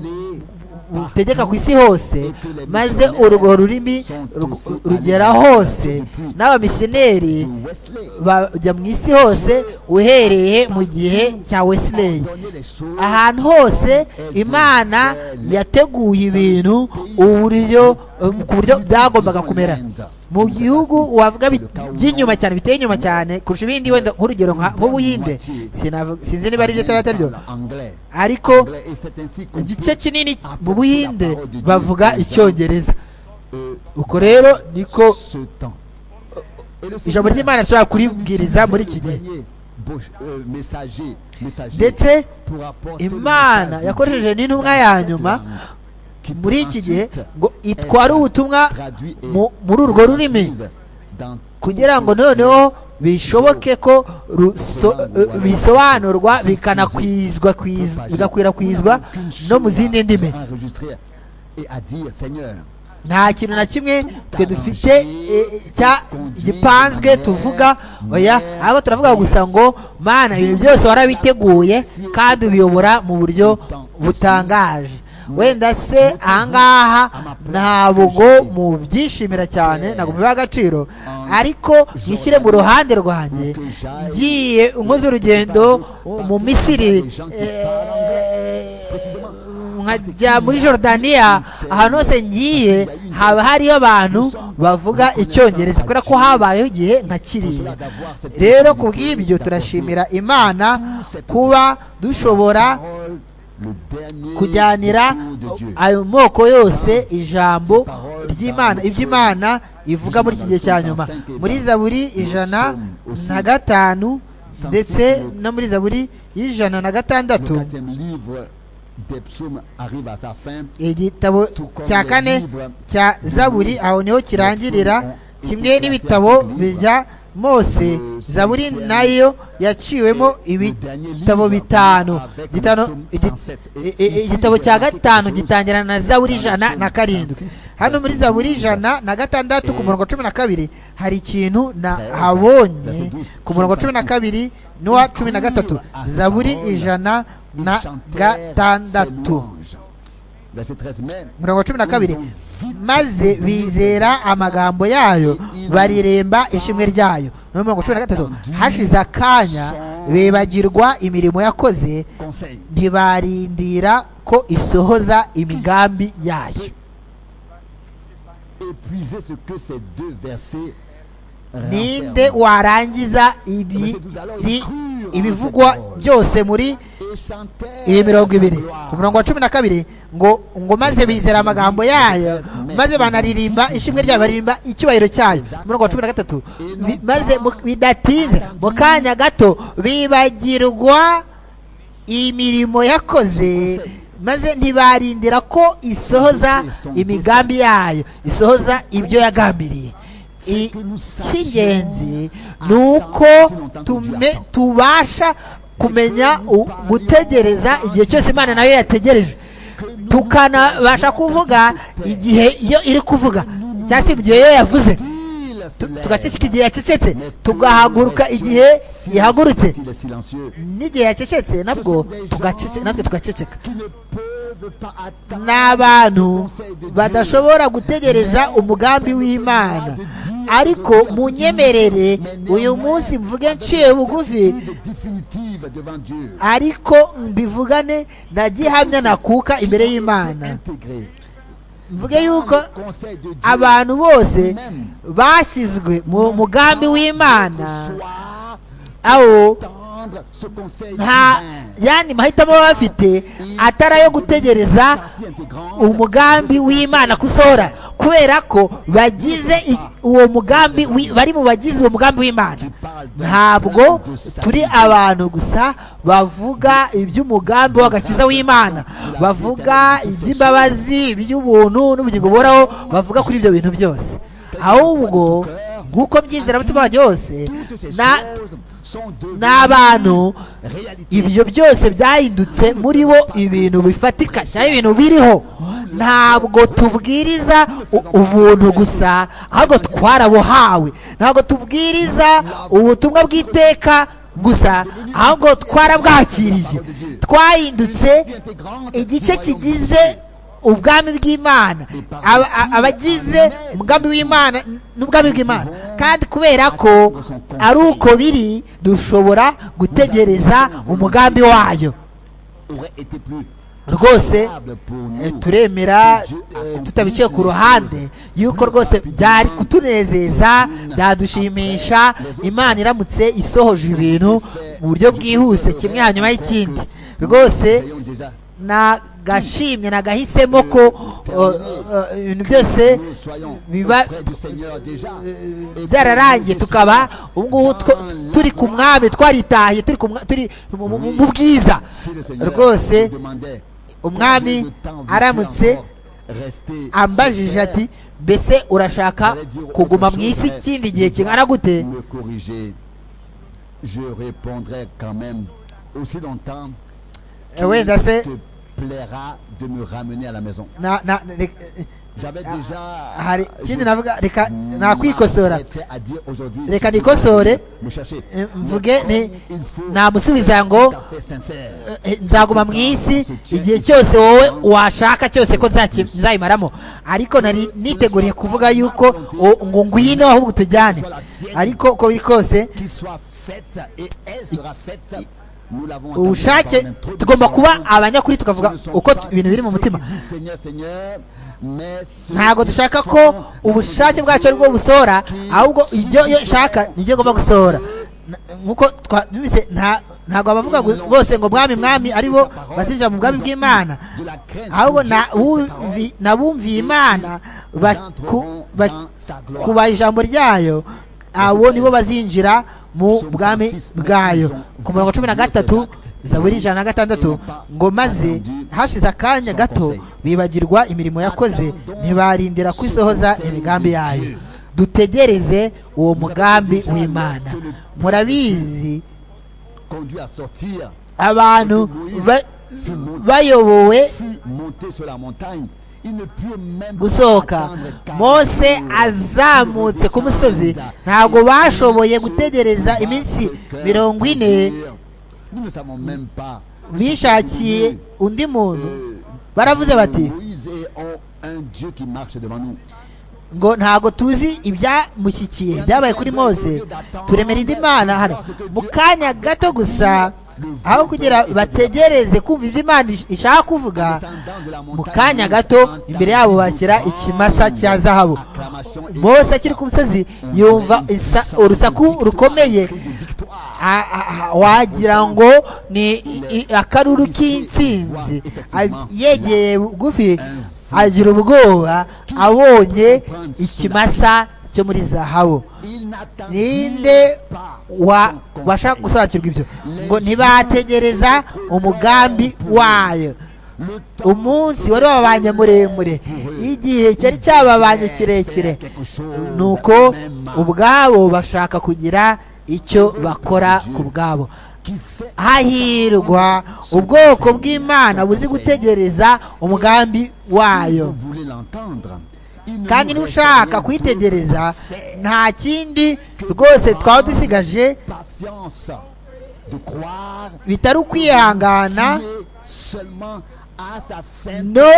butegeka ku isi hose maze urwo rurimi rug- rugera hose n'abamisioneri bajya mu isi hose uhereye mu gihe cya wesley ahantu hose imana yateguye ibintu uburyo ku buryo byagombaga kumera mu gihugu wavuga bi- by'inyuma cyane biteye inyuma cyane kurusha ibindi wenda nk'urugero nka- nk'ubuhinde Sinavu- sinzi niba ari byo cyangwa atari byo ariko igice kinini mu buhinde bavuga icyongereza uko rero niko ijambo ry'imana rishobora kuribwiriza muri iki gihe ndetse imana yakoresheje n'intumwa ya nyuma muri iki gihe ngo itware ubutumwa mu- muri urwo rurimi kugira ngo noneho bishoboke ko ruso- eh, bisobanurwa bikanakwizwa kwiz- bigakwirakwizwa no mu zindi ndimi nta kintu na kimwe twe dufite eh, cya gipanzwe tuvuga oya ahubwo turavuga gusa ngo mana ibintu byose warabiteguye kandi ubiyobora mu buryo butangaje wenda se ahangaha ntabwo mu byishimira cyane ntabwo bibaha agaciro ariko mwishyire mu ruhande rwanjye ngiye nkoze urugendo mu misiri eh, nkajya muri Jordania ahantu hose ngiye haba hariyo abantu bavuga icyongereza kubera ko habayeho igihe nka kiriya rero ku bw'ibyo turashimira imana kuba dushobora kujyanira ayo moko yose ijambo ry'imana iby'imana ivuga muri iki gihe cya nyuma muri zaburi ijana na gatanu ndetse no muri zaburi y'ijana na gatandatu Le quatrième livre des psaumes arrive à sa fin. igitabo cya kane cya zaburi aho niho kirangirira kimwe n'ibitabo bya mose zaburi nayo yaciwemo ibitabo bitanu Gitano- igi- i- i- igitabo cya gatanu gitangirana na zaburi ijana na karindwi hano muri zaburi ijana na gatandatu ku murongo wa cumi na kabiri hari ikintu nahabonye ku murongo wa cumi na kabiri n'uwa cumi na gatatu zaburi ijana Ils na chantèrent ses gatandatu louanges. Verset 13 mais mirongo cumi na kabiri maze bizera amagambo yayo bariremba ishimwe ryayo no mirongo cumi na gatatu hashize akanya bibagirwa imirimo yakoze conseil ntibarindira ko isohoza imigambi yayo épuisez ce que ces deux versets ninde renferment. warangiza ibi- ri- ibivugwa byose muri Et chantèrent iyi mirongo ibiri sa gloire. ku murongo wa cumi na kabiri ngo ngo maze bizera amagambo yayo maze banaririmba ishimwe ryayo baririmba icyubahiro cyayo ku murongo wa cumi na gatatu bi- maze mu- bidatinze mu kanya gato bibagirwa imirimo yakoze maze ntibarindira ko isohoza imigambi yayo isohoza ibyo yagambiriye icy'ingenzi ni uko tume- tubasha kumenya u- gutegereza igihe cyose imana nayo yategereje tukanabasha kuvuga igihe iyo iri kuvuga cyangwa se igihe iyo yavuze Tu- tugaceceka igihe yacecetse tugahaguruka igihe ihagurutse n'igihe yacecetse nabwo tugacece- natwe tugaceceka ni abantu badashobora gutegereza umugambi w'imana ariko mu nyemerere uyu munsi mvuge nciye bugufi ariko mbivugane na gihamya nakuka imbere y'imana mvuge yuko abantu bose bashyizwe mu mugambi w'imana aho nta yandi mahitamo baba bafite atari ayo gutegereza umugambi w'imana gusohora kubera ko bagize i- uwo mugambi wi- bari mu bagize uwo mugambi w'imana ntabwo turi abantu gusa bavuga iby'umugambi w'agakiza w'imana bavuga iby'imbabazi iby'ubuntu n'ubugingo buhoraho bavuga kuri ibyo bintu byose ahubwo nk'uko byizera mutima wanjye wose na- n'abantu ibyo byose byahindutse muri bo ibintu bifatika cyangwa ibintu biriho ntabwo tubwiriza u- ubuntu gusa ahubwo twarabuhawe ntabwo tubwiriza ubutumwa bw'iteka gusa ahubwo twarabwakiriye twahindutse igice kigize ubwami bw'imana Aba- a- abagize umugambi w'imana n'ubwami bw'imana kandi kubera ko ari uko biri dushobora gutegereza umugambi wayo rwose eh, turemera eh, tutabiciye ku ruhande yuko rwose byari kutunezeza byadushimisha imana iramutse isohoje ibintu mu buryo bwihuse kimwe hanyuma y'ikindi rwose nagashimye nagahisemo ko eh, eh, ibintu byose biba byararangiye tukaba ubu ngubu two- turi ku mwami twaritahiye turi ku mwa- turi mu- mu mu bwiza rwose umwami aramutse ambajije ati mbese urashaka kuguma mu isi ikindi gihe kingana gute me corriger, je répondrai quand même aussi longtemps Eh oui, là, c'est- te plaira de me ramener à la maison. Na- na- reka- J'avais Ah, déjà hari ikindi je- navuga reka nakwikosora m'arrêtais à dire aujourd'hui reka nikosore me chercher. eh, mvuge nti Il faut namusubiza ngo tout à fait sincère. Eh, nzaguma mu isi igihe cyose wowe washaka cyose ko nzaki- nzayimaramo ariko nari niteguriye kuvuga yuko o- ngo ngwino ahubwo tujyane ariko uko biri kose Qu'il soit faite et elle sera faite. Nous l'avons entendu ubushake dans l'introduction. tugomba kuba abanyakuri tukavuga Ce ne sont uko pas tu- ibintu biri mu ceux mutima qui disent Seigneur, Seigneur, mais ceux ntabwo qui dushaka sont ko ubushake bwacu ari bwo busohora ahubwo ibyo iyo nshaka nibyo ngomba gusohora Na- nkuko twabise ntabwo abavuga gu- bose ngo mwami mwami aribo bazinjira mu bwami bw'imana de la crainte ahubwo de na- Dieu et de ses paroles. wumvi- nabumviye imana ba- ku- ba- kubaha ijambo ryayo abo nibo bazinjira mu bwami bwayo ku murongo cumi na gatatu zaburi ijana na gatandatu ngo maze hashize akanya gato bibagirwa imirimo yakoze ntibarindira kwisohoza imigambi yayo dutegereze uwo mugambi w'imana murabizi conduit à sortir, abantu ba- bayobowe fut monté sur la montagne. Il ne put même pas gusohoka attendre car mose Dieu azamutse ku musozi s'arrêta. ntabwo bashoboye gutegereza iminsi mirongo ine Nous ne savons même pas. bishakiye undi muntu baravuze bati Moïse et ont un Dieu qui marche devant nous. ngo ntabwo tuzi ibyamushyikiye byabaye kuri mose turemera indi mana hano mu kanya gato gusa aho kugira bategereze kumva ibyo imana ish- ishaka kuvuga mu kanya gato imbere yabo bashyira ikimasa cya zahabu mose akiri ku musozi yumva isa- urusaku rukomeye A- a- a- wagira ngo ni i- i- akaruru k'intsinzi A- yegeye bugufi agira ubwoba abonye ikimasa cyo muri zahabu Il n'attendit ninde pas wa son bashaka conseil. gusobanukirwa ibyo ngo ntibategereza umugambi wayo umunsi wari wababanye muremure igihe cyari cyababanye kirekire ni uko ubwabo bashaka kugira icyo bakora ku bwabo hahirwa ubwoko bw'imana buzi gutegereza umugambi wayo kandi niba ushaka kwitegereza nta kindi rwose twaba dusigaje bitari ukwihangana no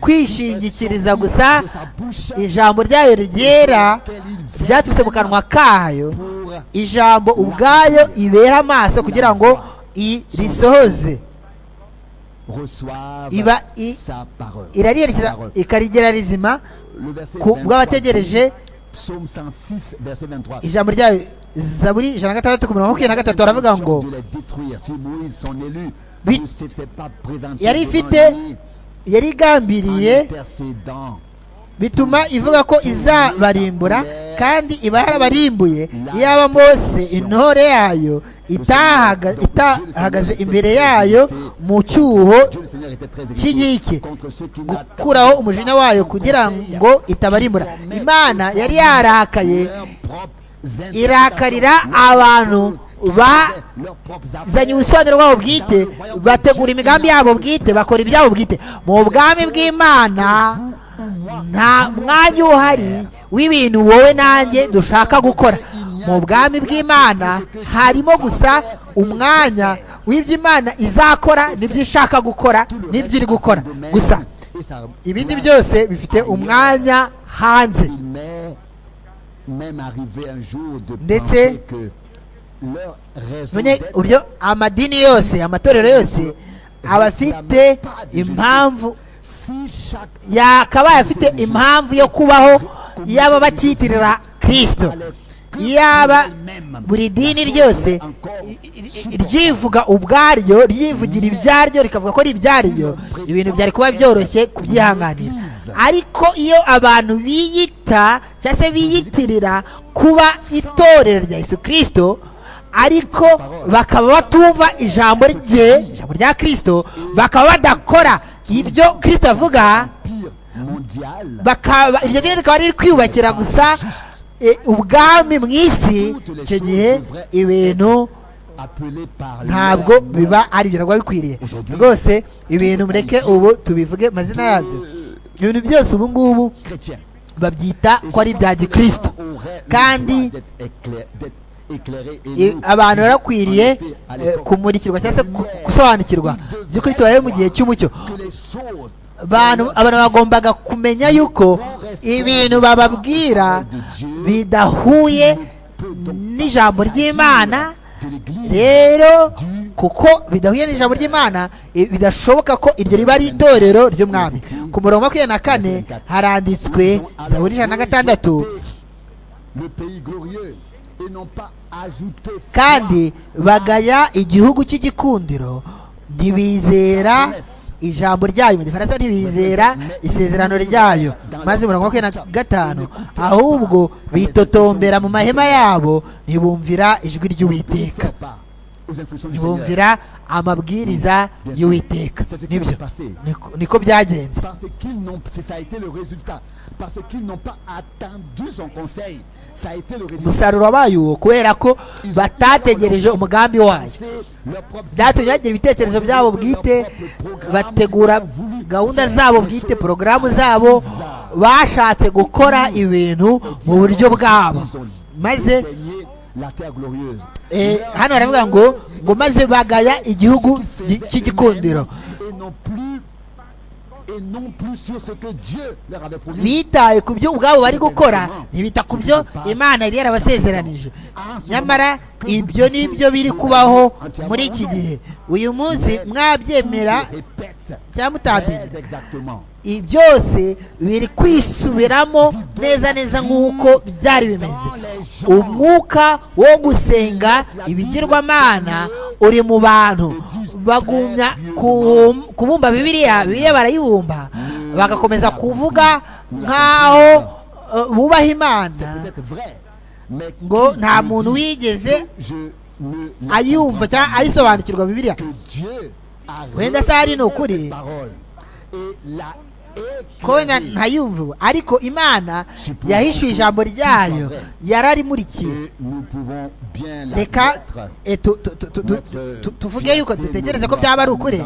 kwishingikiriza gusa ijambo ryayo ryera ryaturutse mu kanwa kayo ijambo ubwayo ibera amaso kugira ngo irisohoze iba irariyerekeza ikarigera rizima ku bw'abategereje ijambo ryayo zaburi ijana na gatandatu ku mirongo makumyabiri na gatatu baravuga ngo yari ifite yari igambiriye bituma ivuga ko izabarimbura kandi iba yarabarimbuye iyaba mose intore yayo itahagaze imbere yayo mu cyuho cy'inkike gukuraho umujinya wayo kugira ngo itabarimbura imana yari yarakaye irakarira abantu bazanye ubusobanuro bwabo bwite bategura imigambi yabo bwite bakora ibyabo bwite mu bwami bw'imana nta mwanya uhari w'ibintu wowe nanjye dushaka gukora mu bwami bw'imana harimo gusa umwanya w'ibyo imana izakora n'ibyo ishaka gukora n'ibyo iri gukora gusa ibindi byose bifite umwanya hanze ndetse uburyo amadini yose amatorero yose aba afite impamvu yakabaye afite impamvu yo kubaho yaba bakiyitirira kirisito yaba buri dini ryose ryivuga ubwaryo ryivugira ibyaryo rikavuga ko ari ibyaryo ibintu byari kuba byoroshye kubyihanganira ariko iyo abantu biyita cyangwa se biyitirira kuba itorero rya Yesu kirisito ariko bakaba batumva ijambo rye ijambo rya kirisito bakaba badakora ibyo kirisito avuga iryo dini rikaba riri kwiyubakira gusa ubwami mu isi icyo gihe ibintu ntabwo biba ari ibintu biba bikwiriye rwose ibintu mureke ubu tubivuge amazina yabyo ibintu byose ubu ngubu babyita ko ari ibya gikirisito kandi abantu barakwiriye kumurikirwa cyangwa se gusobanukirwa by'ukuri tubaye mu gihe cy'umucyo abantu bagombaga kumenya yuko ibintu bababwira bidahuye n'ijambo ry'imana rero kuko bidahuye n'ijambo ry'imana bidashoboka ko iryo riba ari itorero ry'umwami ku murongo makumyabiri na kane haranditswe zaburi ijana na gatandatu kandi bagaya igihugu cy'igikundiro ntibizera ijambo ryayo mu gifaransa ntibizera isezerano ryayo maze mirongo makumyabiri na gatanu ahubwo bitotombera mu mahema yabo ntibumvira ijwi ry'uwiteka ntibumvira amabwiriza y'uwiteka nibyo niko byagenze umusaruro wabaye uwo kubera ko batategereje umugambi wayo byatumye bagira ibitekerezo byabo bwite bategura gahunda zabo bwite porogaramu zabo bashatse gukora ibintu mu buryo bwabo maze hano baravuga ngo ngo maze bagaya igihugu cy'igikundiro bitaye ku byo ubwabo bari gukora ntibita ku byo imana yari yarabasezeranije nyamara ibyo ni byo biri kubaho muri iki gihe uyu munsi mwabyemera cyangwa mutabyemera byose biri kwisubiramo neza neza nk'uko byari bimeze umwuka wo gusenga ibigirwamana uri mu bantu bagumya kubumba bibiriya bibiriya barayibumba bagakomeza kuvuga nk'aho bubaha imana ngo nta muntu wigeze ayumva cyangwa ayisobanukirwa bibiriya wenda se hari ni ukuri kubona ntayumve ubu ariko imana yahishuye ijambo ryayo yararimurikiye reka eh, tu- tu- tu- tu- tu- tu- tuvuge yuko dutegereze ko byaba ari ukuri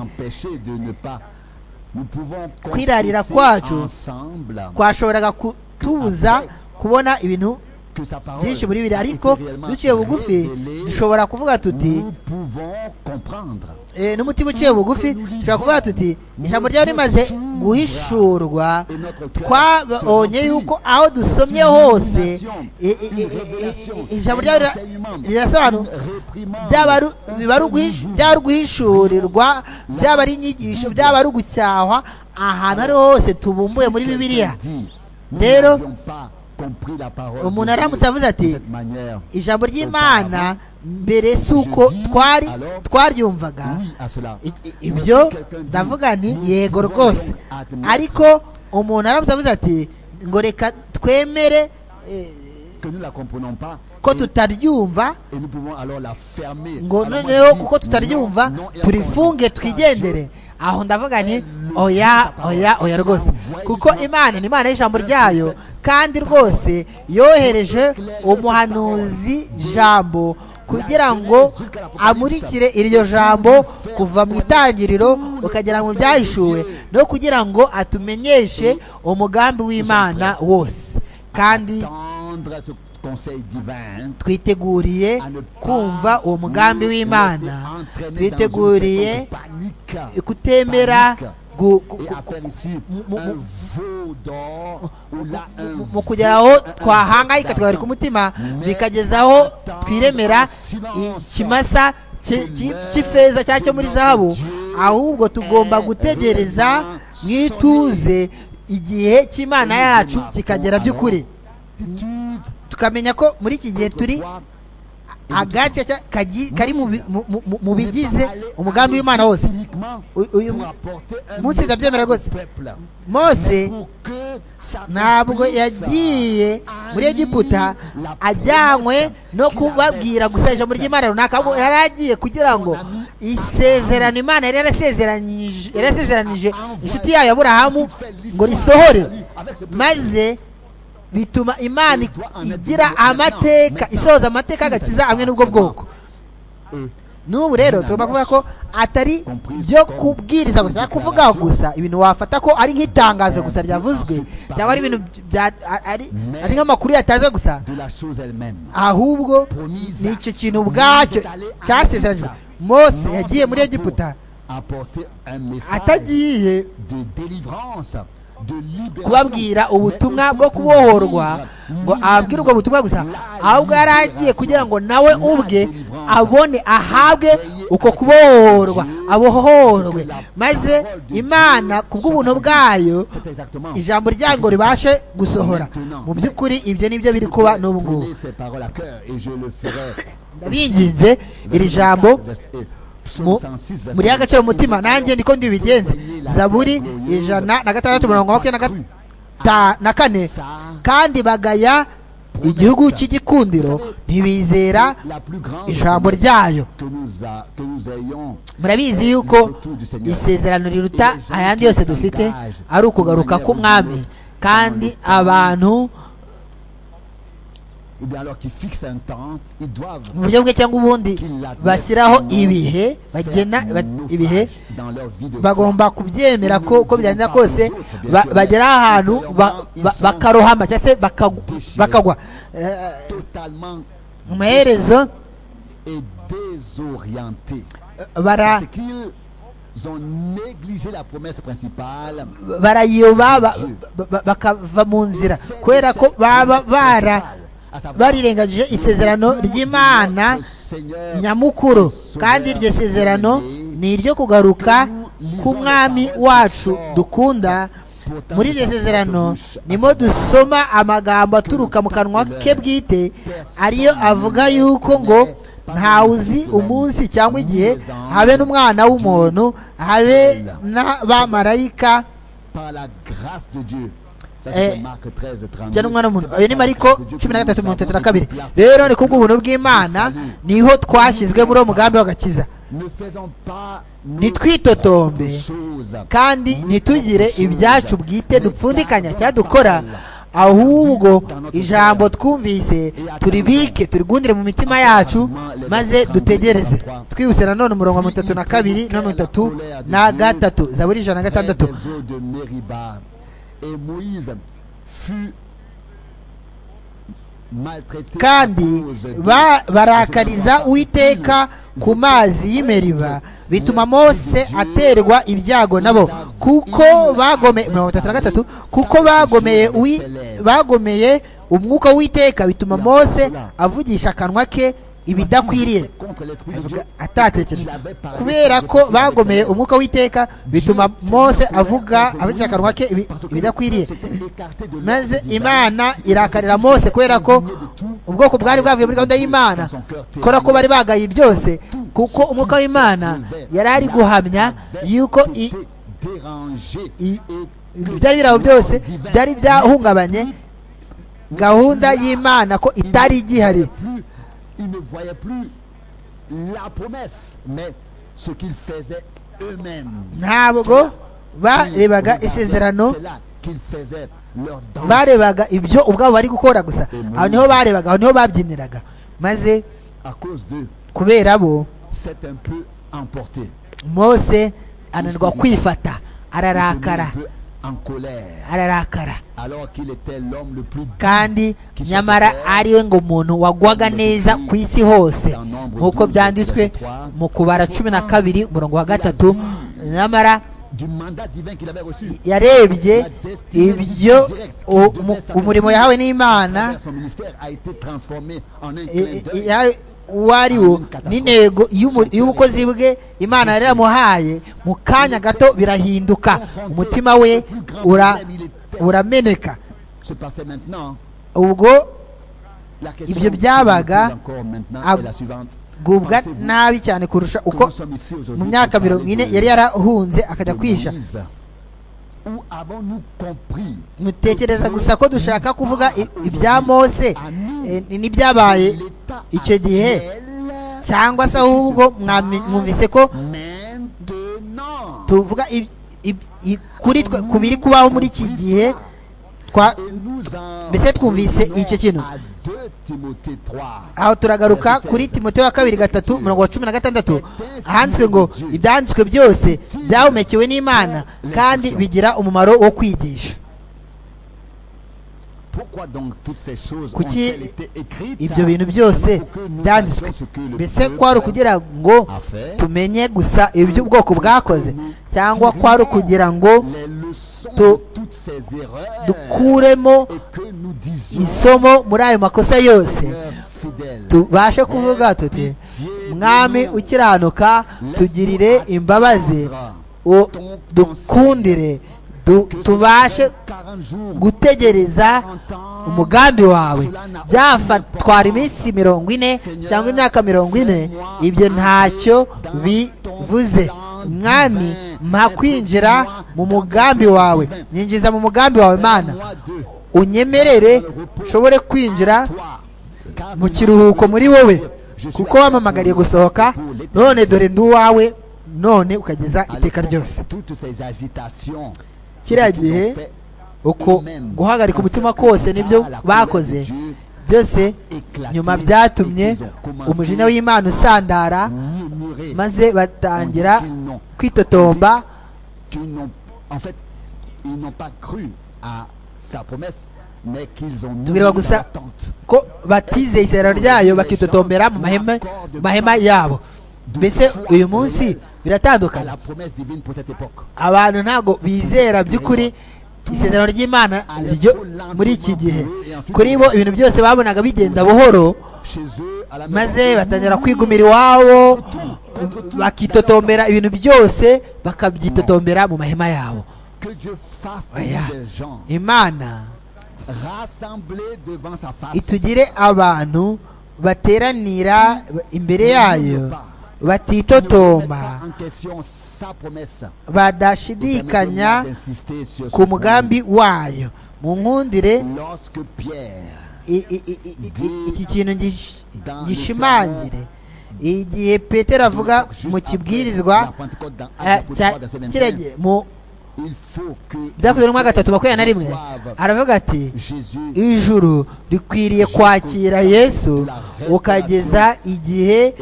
kwirarira kwacu twashoboraga kutubuza kubona ibintu byinshi muri biri ariko duciye bugufi dushobora kuvuga tuti eh, n'umutima uciye bugufi dushobora kuvuga tuti ijambo ryawe rimaze guhishurwa twabonye yuko aho dusomye hose eh, eh, eh, eh, eh, ijambo ryawe rira- rirasobanura byaba ari- biba ari uguhishu- byaba ari uguhishurirwa byaba ari inyigisho byaba ari ugucyahwa ahantu ari ho hose tubumbuye muri bibiliya Rero, umuntu aramutse avuze ati, ijambo ry'imana mbere si uko twari twaryumvaga I- i- ibyo ndavuga nti yego rwose ariko umuntu aramutse avuze ati ngo reka twemere eh, ko tutaryumva ngo noneho kuko tutaryumva turifunge twigendere aho ndavuga nti oya oya oya rwose kuko imana ni imana y'ijambo ryayo kandi rwose yohereje umuhanuzi jambo kugira ngo amurikire iryo jambo kuva mu itangiriro ukagera mu byahishuwe no kugira ngo atumenyeshe umugambi w'imana wose kandi twiteguriye kumva uwo mugambi w'imana twiteguriye kutemera gu- gu- gu- mu- mu- mu- mu- mu kugera aho twahangayika tugahagarika umutima bikageza aho twiremera ikimasa ki- ki- cy'ifeza cyangwa cyo muri zahabu ahubwo tugomba gutegereza mu ituze igihe cy'imana yacu kikagera by'ukuri tukamenya ko muri iki gihe turi agace ka- kagi- kari mu bi- mu- mu- mu bigize umugambi w'imana wose U- uyu munsi ndabyemera rwose mose ntabwo yagiye muri egiputa ajyanywe no kubabwira gusa ijambo ry'imana runaka ahubwo yari agiye kugira ngo isezerano imana yari yarasezeranyije yarasezeranije inshuti yayo aburahamu ngo risohore maze bituma imana igira amateka isohoza amateka y'agakiza hamwe n'ubwo bwoko n'ubu rero tugomba kuvuga ko atari byo kubwiriza gusa cyangwa kuvugaho gusa ibintu wafata ko ari nk'itangazo gusa ryavuzwe cyangwa ari ibintu bya- ari ari nk'amakuru yatanzwe gusa ahubwo ni icyo kintu ubwacyo cyasezeranijwe mose yagiye muri egiputa atagiye atagiye kubabwira ubutumwa bwo kubohorwa ngo ababwire ubwo butumwa gusa ahubwo yari agiye kugira ngo nawe ubwe abone ahabwe uko kubohorwa abohorwe maze imana kubw'ubuntu bwayo ijambo ryayo ngo ribashe gusohora mu by'ukuri ibyo nibyo biri kuba n'ubu ngubu ndabinginze iri jambo mu- muri agaciro umutima nanjye niko ndibigenze zaburi ijana na gatandatu mirongo makumyabiri na gatatu ta- na kane kandi bagaya igihugu cy'igikundiro ntibizera ijambo ryayo murabizi yuko isezerano riruta ayandi yose dufite ari ukugaruka k'umwami kandi abantu mu buryo bwe cyangwa ubundi bashyiraho ibihe bagena ba- ibihe bagomba kubyemera ko uko byagenze kose ba- bagera ahantu ba- ba- bakarohama cyangwa se bakagu- bakagwa Eh, amaherezo et désorientés. bara C'est qu'ils ont négligé la promesse principale. barayoba ba- ba- ba- bakava mu nzira kubera ko baba bara barirengagije isezerano ry'imana nyamukuru kandi iryo sezerano ni iryo kugaruka k'umwami wacu dukunda muri iryo sezerano nimo dusoma amagambo aturuka mu kanwa ke bwite ariyo avuga yuko ngo ntawe uzi umunsi cyangwa igihe habe n'umwana w'umuntu habe n'abamarayika Par la grâce de Dieu. Ça, Eh, c'est Marc 13, 32. cyane umwana w'umuntu ayo ni mariko cumi na gatatu mirongo itatu na kabiri rero ni kubw'ubuntu bw'imana niho twashyizwe muri uwo mugambi w'agakiza ntitwitotombe kandi ntitugire ibyacu bwite dupfundikanya cyangwa dukora ahubwo ijambo twumvise turibike turigundire mu mitima yacu maze dutegereze twihuse nanone umurongo wa mirongo itatu na kabiri na mirongo itatu na gatatu zaburi ijana na gatandatu kandi barakariza uwiteka ku mazi y'imeriba bituma mose aterwa ibyago nabo kuko bagomeye mirongo itatu na gatatu kuko bagomeye bagomeye umwuka w'iteka bituma mose avugisha akanwa ke ibidakwiriye atatekereje kubera ko bagomeye umwuka w'iteka bituma mose avuga avugisha akanwa ke ibidakwiriye maze imana irakarira mose kubera ko ubwoko bwari bwavuye muri gahunda y'imana kubera ko bari bagaye byose kuko umwuka w'imana yari ari guhamya yuko ibyari biraho byose byari byahungabanye gahunda y'imana ko itari igihari ils ne voyaient plus la promesse, mais ce qu'ils faisaient eux-mêmes. ntabwo barebaga isezerano barebaga ibyo ubwabo bari gukora gusa aho niho barebaga aho niho babyiniraga maze kubera bo mose ananirwa kwifata ararakara ararakara kandi nyamara ariwe ngo umuntu wagwaga neza ku isi hose nk'uko byanditswe mu kubara cumi na kabiri umurongo wa gatatu nyamara yarebye ibyo umurimo yahawe n'imana uwo ari wo n'intego y'ubukozi bwe imana yari yamuhaye mu kanya gato birahinduka umutima we urameneka ubwo ibyo byabaga agubwa nabi cyane kurusha uko mu myaka mirongo ine yari yarahunze akajya kwisha mutekereza gusa ko dushaka kuvuga ibya mose n'ibyabaye icyo gihe cyangwa se ahubwo mwumvise ko tuvuga kuri twe ku biri kubaho muri iki gihe mbese twumvise icyo kintu aho turagaruka kuri timote wa kabiri gatatu mirongo cumi na gatandatu handitswe ngo ibyanditswe byose byahumekewe n'imana kandi bigira umumaro wo kwigisha kuki ibyo bintu byose byanditswe mbese kwari ukugira ngo tumenye gusa ibyo ubwoko bwakoze cyangwa kwari ukugira ngo dukuremo isomo muri ayo makosa yose tubashe kuvuga tuti mwami ukiranuka tugirire imbabazi dukundire tubashe gutegereza umugambi wawe byafatwara iminsi mirongo ine cyangwa imyaka mirongo ine ibyo ntacyo bivuze mwami mpa kwinjira mu mugambi wawe nyinjiza mu mugambi wawe mana unyemerere nshobore kwinjira mu kiruhuko muri wowe kuko wamamagariye gusohoka none dore ndi uwawe none ukageza iteka ryose kiriya gihe uko guhagarika umutima kose nibyo bakoze byose nyuma byatumye umujinya w'imana usandara maze batangira kwitotomba tubwirwa gusa ko batizeye isezerano ryayo bakitotombera mu mahema yabo mbese uyu munsi biratandukana abantu ntabwo bizera by'ukuri isezerano ry'imana ryo muri iki gihe kuri bo ibintu byose babonaga bigenda buhoro maze batangira kwigumira iwabo bakitotombera ibintu byose bakabyitotombera mu mahema yabo imana itugire abantu bateranira imbere yayo batitotomba badashidikanya ku mugambi wayo mu nkundire iki kintu gishimangire igihe petero avuga mu kibwirizwa eh, cya- kiriya gihe mu byakozwe n'umwaka gatatu makumyabiri na rimwe aravuga ati ijuru rikwiriye kwakira yesu ukageza igihe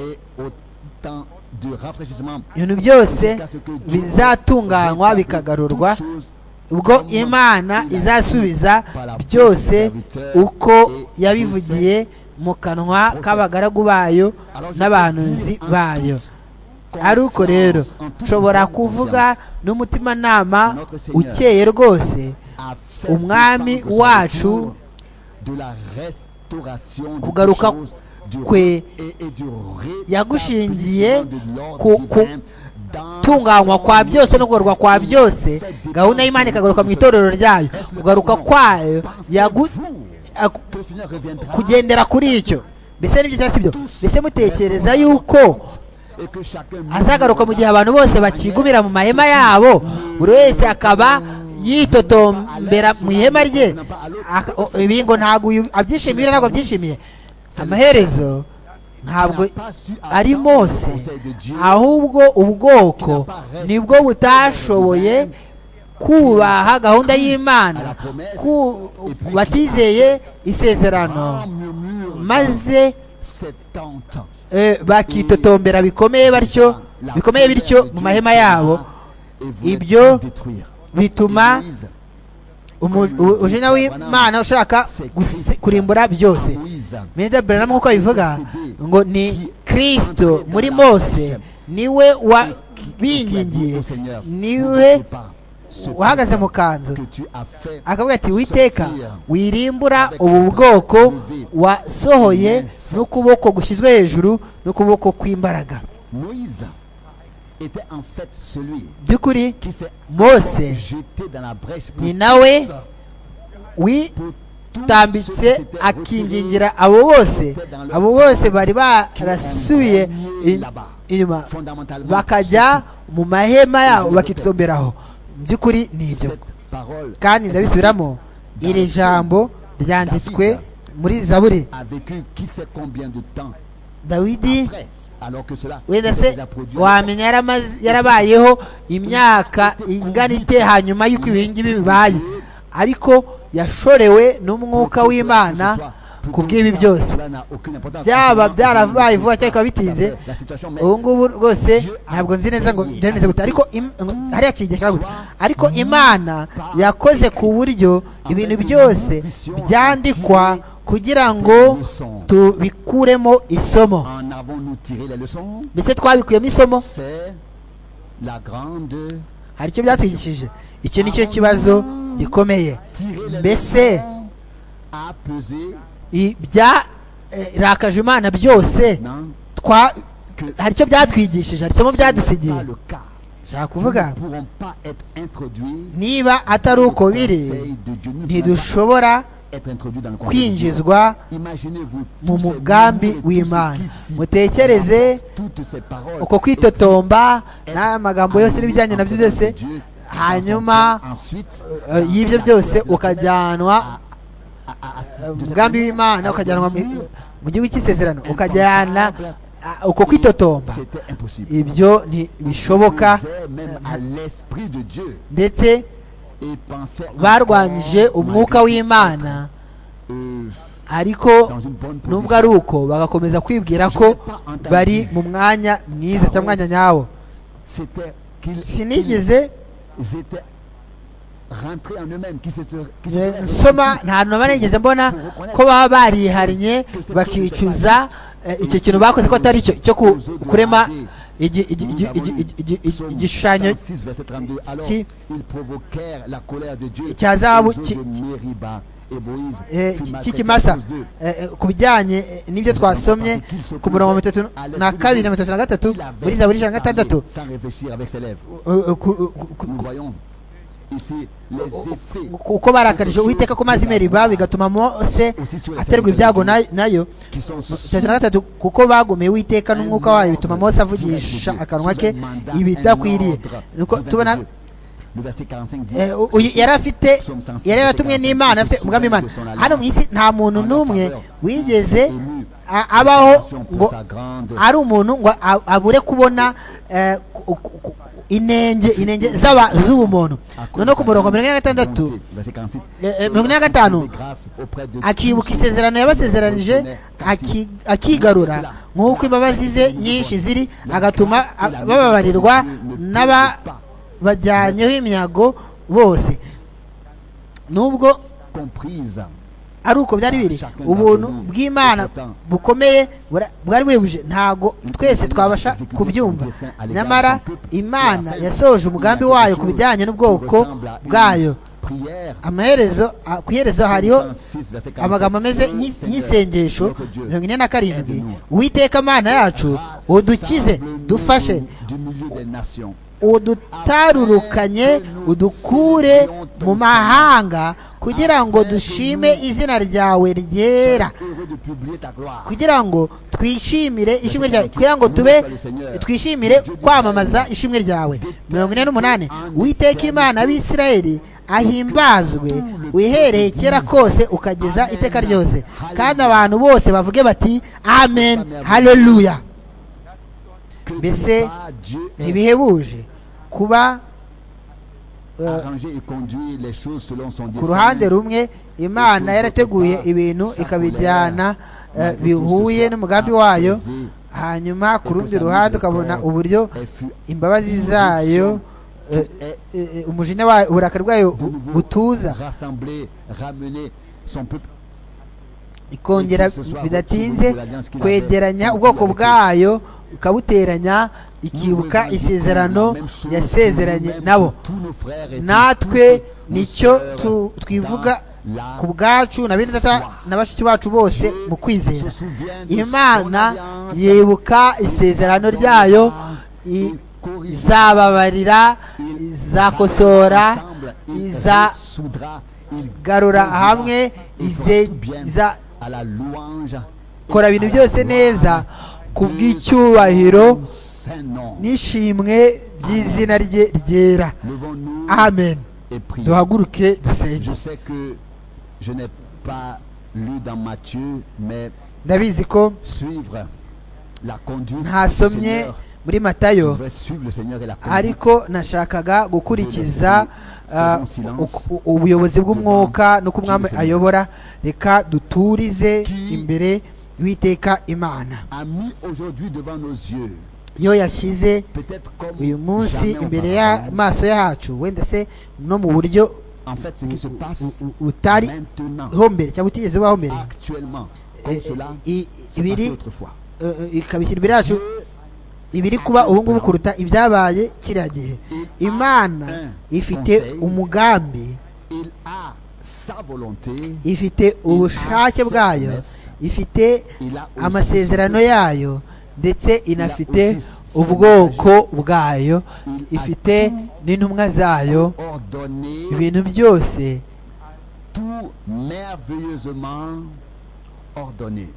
ibintu byose bizatunganywa bikagarurwa ubwo imana izasubiza byose uko yabivugiye mu kanwa k'abagaragu bayo n'abahanuzi bayo ari uko rero nshobora kuvuga n'umutimanama ukeye rwose umwami wacu kugaruka kwe kwe yagushingiye ku kutunganywa tunganywa kwa byose no kugaruka kwa byose gahunda y'imana ikagaruka mu itorero ryayo kugaruka kwayo yagu- aku- kugendera kuri icyo mbese n'ibyo cyangwa si byo mbese mutekereza yuko azagaruka mu gihe abantu bose bakigumira mu mahema yabo buri wese akaba yitotombera mu ihema rye Aka- o- ibi ngo ntabwo uyu abyishimiye ntabwo abyishimiye amaherezo ntabwo ari mose ahubwo ubwoko nibwo butashoboye kubaha gahunda y'imana ku batizeye isezerano maze eh, bakitotombera bikomeye batyo bikomeye bityo mu mahema yabo ibyo ibyo bituma umu- u- umujinya w'imana ushaka gusi- kurimbura byose Melinda Branham nk'uko abivuga ngo ni kirisito muri mose niwe wabingingiye niwe uhagaze mu kanzu akavuga ati witeka wirimbura ubu bwoko wasohoye n'ukuboko gushyizwe hejuru n'ukuboko kw'imbaraga by'ukuri mose ni ni nawe nawe wi tambitse akingingira abo bose abo bose bari barasubiye in- inyuma bakajya mu mahema yabo bakitomberaho mu by'ukuri ni ibyo kandi ndabisubiramo iri jambo ryanditswe muri zaburi dawidi wenda se wamenya yaramaze- yarabayeho imyaka ingana ite hanyuma y'uko ibi ngibi bibaye ariko yashorewe n'umwuka w'imana ku bw'ibi byose byaba byarabaye vuba cyangwa bikaba bitinze ubu ngubu rwose ntabwo nzi neza ngo byemeze gute ariko im- ngo hariya kigera gute ariko imana yakoze ku buryo ibintu byose byandikwa kugira ngo tubikuremo isomo mbese twabikuyemo isomo hari icyo byatwigishije icyo ni cyo kibazo gikomeye mbese ibyarakaje imana byose twa hari icyo byatwigishije hari isomo byadusigiye nshaka kuvuga niba atari uko biri ntidushobora kwinjizwa kwinjizwa mu mugambi w'imana mutekereze uko kwitotomba n'amagambo yose n'ibijyanye nabyo byose hanyuma eh, y'ibyo byose ukajyanwa eh, mu mugambi w'imana ukajyanwa mu- mu gihugu cy'isezerano ukajyana ah, uko kwitotomba ibyo ntibishoboka ndetse barwanyije umwuka w'imana ariko nubwo ari uko bagakomeza kwibwira ko bari mu mwanya mwiza cyangwa mwanya nyawo sinigeze eh, nsoma nta hantu naba nigeze mbona ko baba barihariye bakicuza eh, icyo kintu bakoze ko atari cyo cyo ku- kurema igi- igi- igi- igi- igi- igi- igi- igishushanyo qui- cya zahabu qui- eh, ki- cy'ikimasa eh, eh, ku bijyanye eh, n'ibyo twasomye ku murongo wa mirongo itatu na kabiri na mirongo itatu na gatatu muri zaburi ijana na gatandatu eh, ku- ku- ku- kuko barakarije uwiteka ku mazi meriba bigatuma mose aterwa ibyago na- nayo itatu na gatatu kuko bagomeye uwiteka n'umwuka wayo bituma mose avugisha akanwa ke ibidakwiriye nuko tubona eh, u- uyu yari afite yari yaratumwe n'imana afite umugambi w'imana hano mu isi nta muntu n'umwe wigeze a- abaho ngo pour sa grande ari umuntu ngo a- abure kubona eh, ku- ku- ku- inenge inenge z'aba- z'ubumuntu noneho ku murongo mirongo ine na gatandatu Eh, eh, mirongo ine na gatanu akibuka isezerano yabasezeranije aki- akigarura nk'uko imbabazi ze nyinshi ziri agatuma a- bababarirwa n'ababajyanyeho imyago bose nubwo ari uko byari biri ubuntu bw'imana bukomeye bura- bwari buhebuje ntabwo twese twabasha kubyumva nyamara imana yasohoje umugambi wayo ku bijyanye n'ubwoko bwayo amaherezo a- ku iherezo hariho amagambo ameze nk'i- nk'isengesho mirongo ine na karindwi uwiteka mana yacu udukize dufashe udutarurukanye udukure mu mahanga kugira ngo dushime izina ryawe ryera kugira ngo twishimire ishimwe ryawe kugira ngo tube twishimire kwamamaza ishimwe ryawe mirongo ine n'umunani witeka imana abisirayeli ahimbazwe wihereye kera kose ukageza iteka ryose kandi abantu bose bavuge bati amen haleluya mbese ntibihebuje kuba ku ruhande rumwe imana yarateguye ibintu ikabijyana eh, bihuye n'umugambi wayo hanyuma ku rundi ruhande ukabona uburyo imbabazi zayo eh, eh, eh, umujinya wayo uburakari bwayo bu- butuza ikongera bidatinze kwegeranya ubwoko bwayo ikabuteranya ikibuka isezerano yasezeranye nabo natwe nicyo tu- twivuga ku bwacu na bene data na bashiki bacu bose mu kwizera imana yibuka isezerano ryayo i- izababarira izakosora izagarura hamwe ize- izakora ibintu byose neza ku bw'icyubahiro n'ishimwe ry'izina rye ryera amen duhaguruke dusenge Je sais que je n'ai pas lu dans Matthieu, mais ndabizi ko suivre la conduite du ntasomye Seigneur. muri Je matayo voudrais suivre le Seigneur et la conduite. ariko nashakaga gukurikiza ah, u- u- ubuyobozi bw'umwuka n'uko umwami ayobora reka duturize imbere y'uwiteka imana A mis aujourd'hui devant nos yeux, iyo yashyize peut-être comme uyu munsi jamais imbere auparavant. y'amaso yacu wenda se no mu buryo En fait, ce qui se passe u- utari maintenant, ho mbere cyangwa utigeze bubaho mbere actuellement, comme Eh, cela eh, i- s'est ibiri passé autrefois. eh, eh, ikabishyira imbere yacu ibiri kuba ubu ngubu kuruta ibyabaye kiriya gihe imana ifite umugambi Il a sa volonté, ifite ubushake bwayo ifite il a aussi amasezerano yayo ndetse inafite ubwoko bwayo ifite n'intumwa zayo ordonné ibintu byose tout merveilleusement ordonné.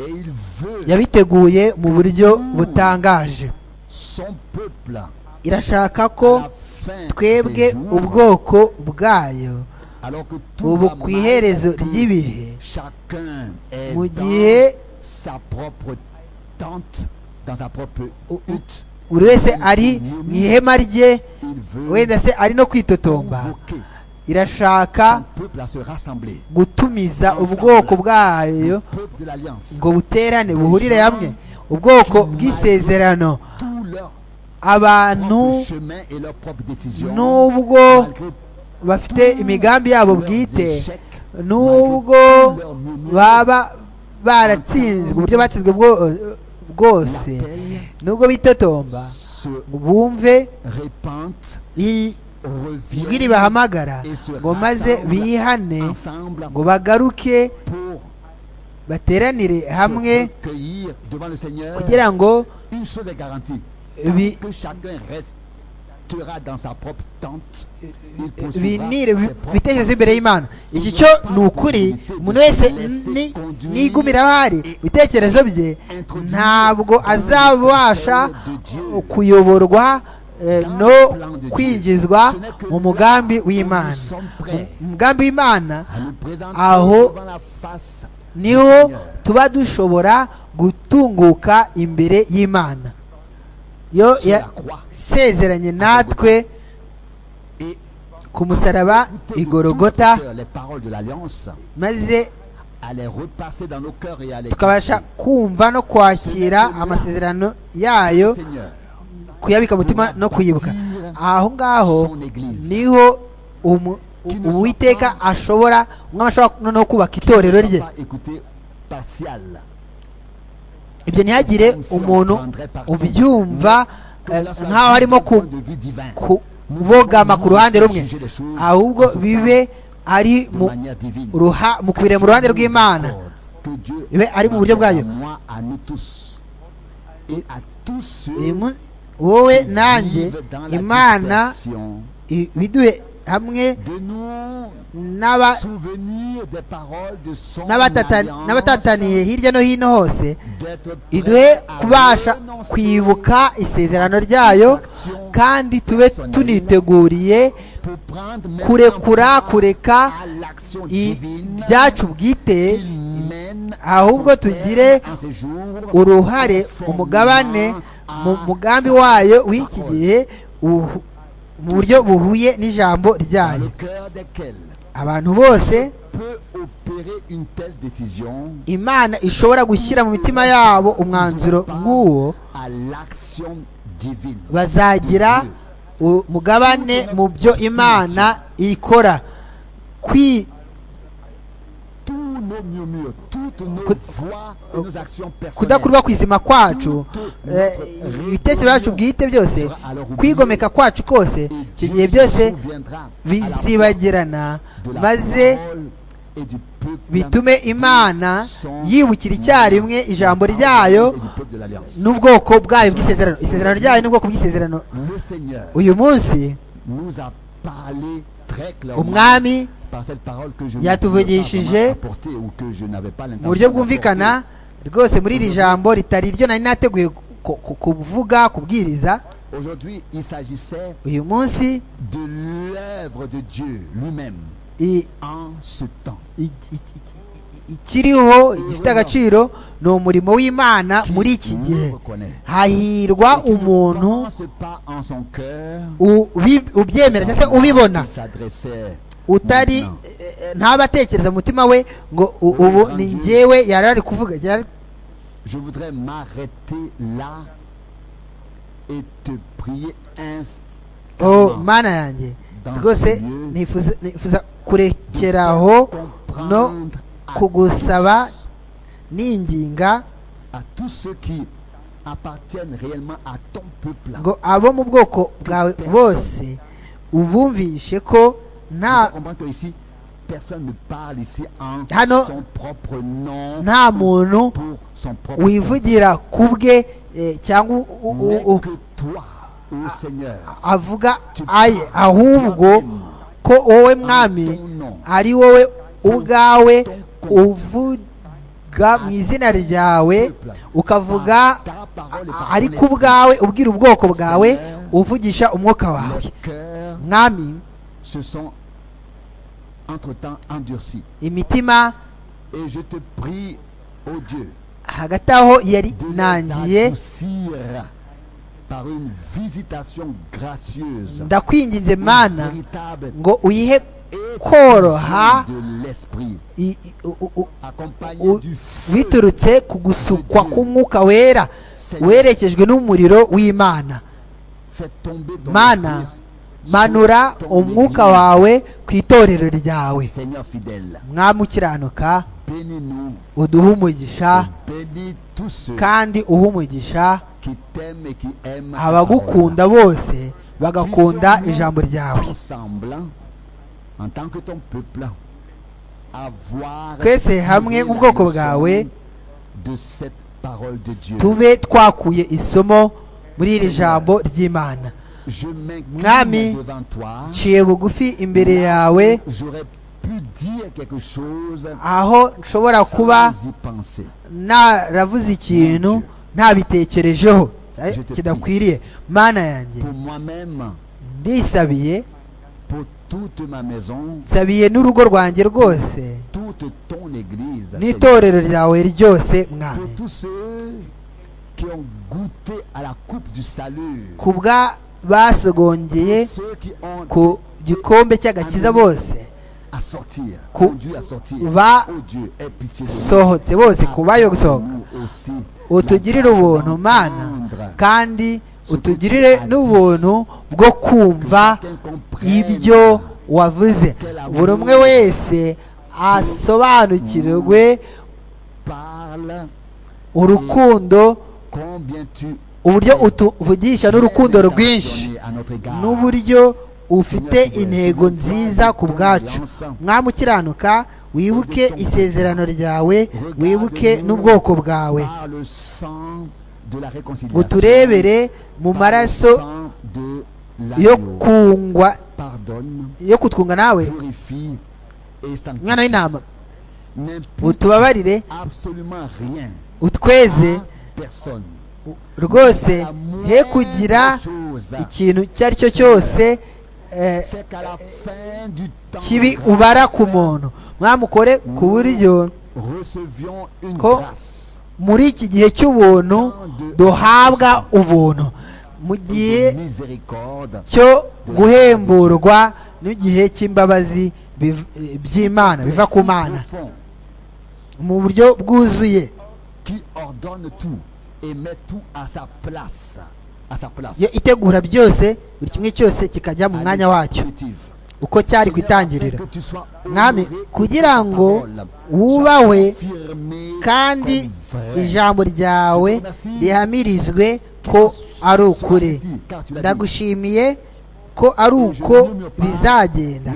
Et il veut yabiteguye mu buryo butangaje son peuple irashaka ko à la fin twebwe des jours, ubwoko bwayo alors que tout ubu va ku mal, iherezo ry'ibihe chacun est mu gihe dans sa propre tente, dans sa propre Ou- ou- hutte. buri wese ari mu ihema rye Il veut wenda se ari no kwitotomba convoquer son irashaka peuple à se rassembler. gutumiza ubwoko bwayo Peuple de l'Alliance, ngo buterane buhurire hamwe ubwoko bw'isezerano tout leur abantu propre chemin et leur propre décision, nubwo malgré bafite imigambi yabo bwite nubwo baba baratsinzwe uburyo batsinzwe bwo- bwose nubwo bitotomba se ngo bumve répandent, i- ijwi reviennent ribahamagara et se ngo maze bihane rassemblent ensemble ngo bagaruke pour bateranire hamwe se recueillir devant le Seigneur. kugira ngo Une chose est garantie, bi- que chacun restera dans sa propre tente. Il binire poursuivra bi- ses propres bitekerezo imbere y'imana iki cyo ni ukuri umuntu wese ni- nigumira aho ari ibitekerezo bye ntabwo azabasha kuyoborwa eh, no kwinjizwa mu mugambi w'imana umugambi w'imana à nous présenter aho devant la face niho tuba dushobora gutunguka imbere y'imana yo yasezeranye natwe ku musaraba igorogota maze tukabasha kumva no kwakira amasezerano yayo kuyabika mutima no kuyibuka aho ngaho niho uwiteka ashobora umwana ashobora noneho kubaka itorero rye ibyo ntihagire umuntu ubyumva nk'aho arimo kubogama ku ruhande rumwe ahubwo bibe ari mu kubireba mu ruhande rw'imana bibe ari mu buryo bwayo wowe nanjye imana ibiduhe hamwe n'abatataniye hirya no hino hose iduhe kubasha kwibuka isezerano ryayo kandi tube tuniteguriye kurekura kureka ibyacu bwite ahubwo tugire uruhare umugabane mu mugambi wayo w'iki gihe mu buryo buhuye n'ijambo ryayo abantu bose imana ishobora gushyira mu mitima yabo umwanzuro nk'uwo bazagira umugabane mu byo imana ikora kudakurwa kwizima kwacu ibitekerezo byacu bwite byose kwigomeka kwacu kose icyo gihe byose bizibagirana maze bitume imana yibukira icyarimwe ijambo ryayo n'ubwoko bwayo bw'isezerano isezerano ryayo n'ubwoko bw'isezerano uyu munsi umwami yatuvugishije mu buryo bwumvikana rwose muri iri jambo ritari iryo nari nateguye kuvuga kubwiriza uyu munsi ikiriho gifite agaciro ni umurimo w'imana muri iki gihe hahirwa umuntu ubyemera cyangwa se ubibona utari ntaba atekereza umutima we ngo ubu ni ngewe yari ari kuvuga mana yanjye rwose nifuza kurekeraho no kugusaba n'inginga ngo abo mu bwoko bwawe bose ubumvishe ko nta hano nta muntu wivugira ku bwe cyangwa avuga aye ahubwo ko wowe mwami ari wowe ubwawe uvuga mu izina ryawe ukavuga ariko ubwawe ubwira ubwoko bwawe uvugisha umwuka wawe mwami imitima hagati aho yari nangiye ndakwinginze mana ngo uyihe koroha biturutse ku gusukwa k'umwuka wera werekejwe n'umuriro w'imana mana manura umwuka wawe ku itorero ryawe mwamukiranuka uduhe umugisha kandi uhe umugisha abagukunda bose bagakunda ijambo ryawe twese hamwe mu bwoko bwawe tube twakuye isomo muri iri jambo ry'imana mwami nciye bugufi imbere yawe aho nshobora kuba naravuze ikintu ntabitekerejeho kidakwiriye mana yanjye ndisabiye nsabiye n'urugo rwanjye rwose n'itorero ryawe ryose mwami pour tous ceux qui ont goûté à la coupe du salut, ku bwa basogongeye pour ceux qui ont ku gikombe cy'agakiza bose à sortir, Ku- conduit à sortir, va- oh Dieu, aie pitié de nous. sohotse bose ku bayo gusohoka Nous aussi, utugirire n'attendons ubuntu mana tendre kandi utugirire n'ubuntu bwo kumva qu'elle comprenne ibyo wavuze buri umwe wese asobanukirwe Parle urukundo combien tu uburyo utuvugisha n'urukundo rwinshi donné à notre égard. n'uburyo ufite intego nziza ku bwacu mwami ukiranuka wibuke isezerano ryawe wibuke n'ubwoko bwawe Par le sang de la réconciliation. uturebere mu Par le maraso sang de yo l'agneau. kungwa Pardonne, yo kutwunga nawe purifie et umwana sanctifie. w'intama N'impute utubabarire absolument rien utweze à personne. rwose La moindre he kugira chose ikintu icyo ari cyo cyose eh, fait qu'à la fin du temps, kibi grâce ubara ku muntu mwamukore ku buryo recevions une Ko- grâce muri iki gihe cy'ubuntu duhabwa ubuntu mu gihe de miséricorde cyo guhemburwa n'igihe cy'imbabazi biv- eh, by'imana biva ku mana profond mu buryo bwuzuye qui ordonne tout et met tout à sa place. À sa place. yo itegura byose buri kimwe cyose kikajya mu mwanya wacyo Intuitive. uko cyari ku itangiriro mwami kugira ngo wubahwe kandi ijambo ryawe rihamirizwe ko ari ukuri ndagushimiye ko ari uko bizagenda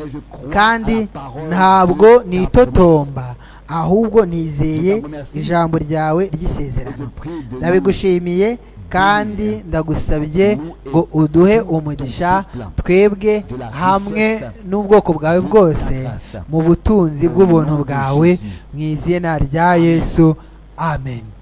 kandi ntabwo nitotomba ahubwo nizeye ijambo ryawe ry'isezerano ndabigushimiye kandi ndagusabye ngo uduhe umugisha twebwe hamwe n'ubwoko bwawe bwose mu butunzi bw'ubuntu bwawe mu izina rya yesu amen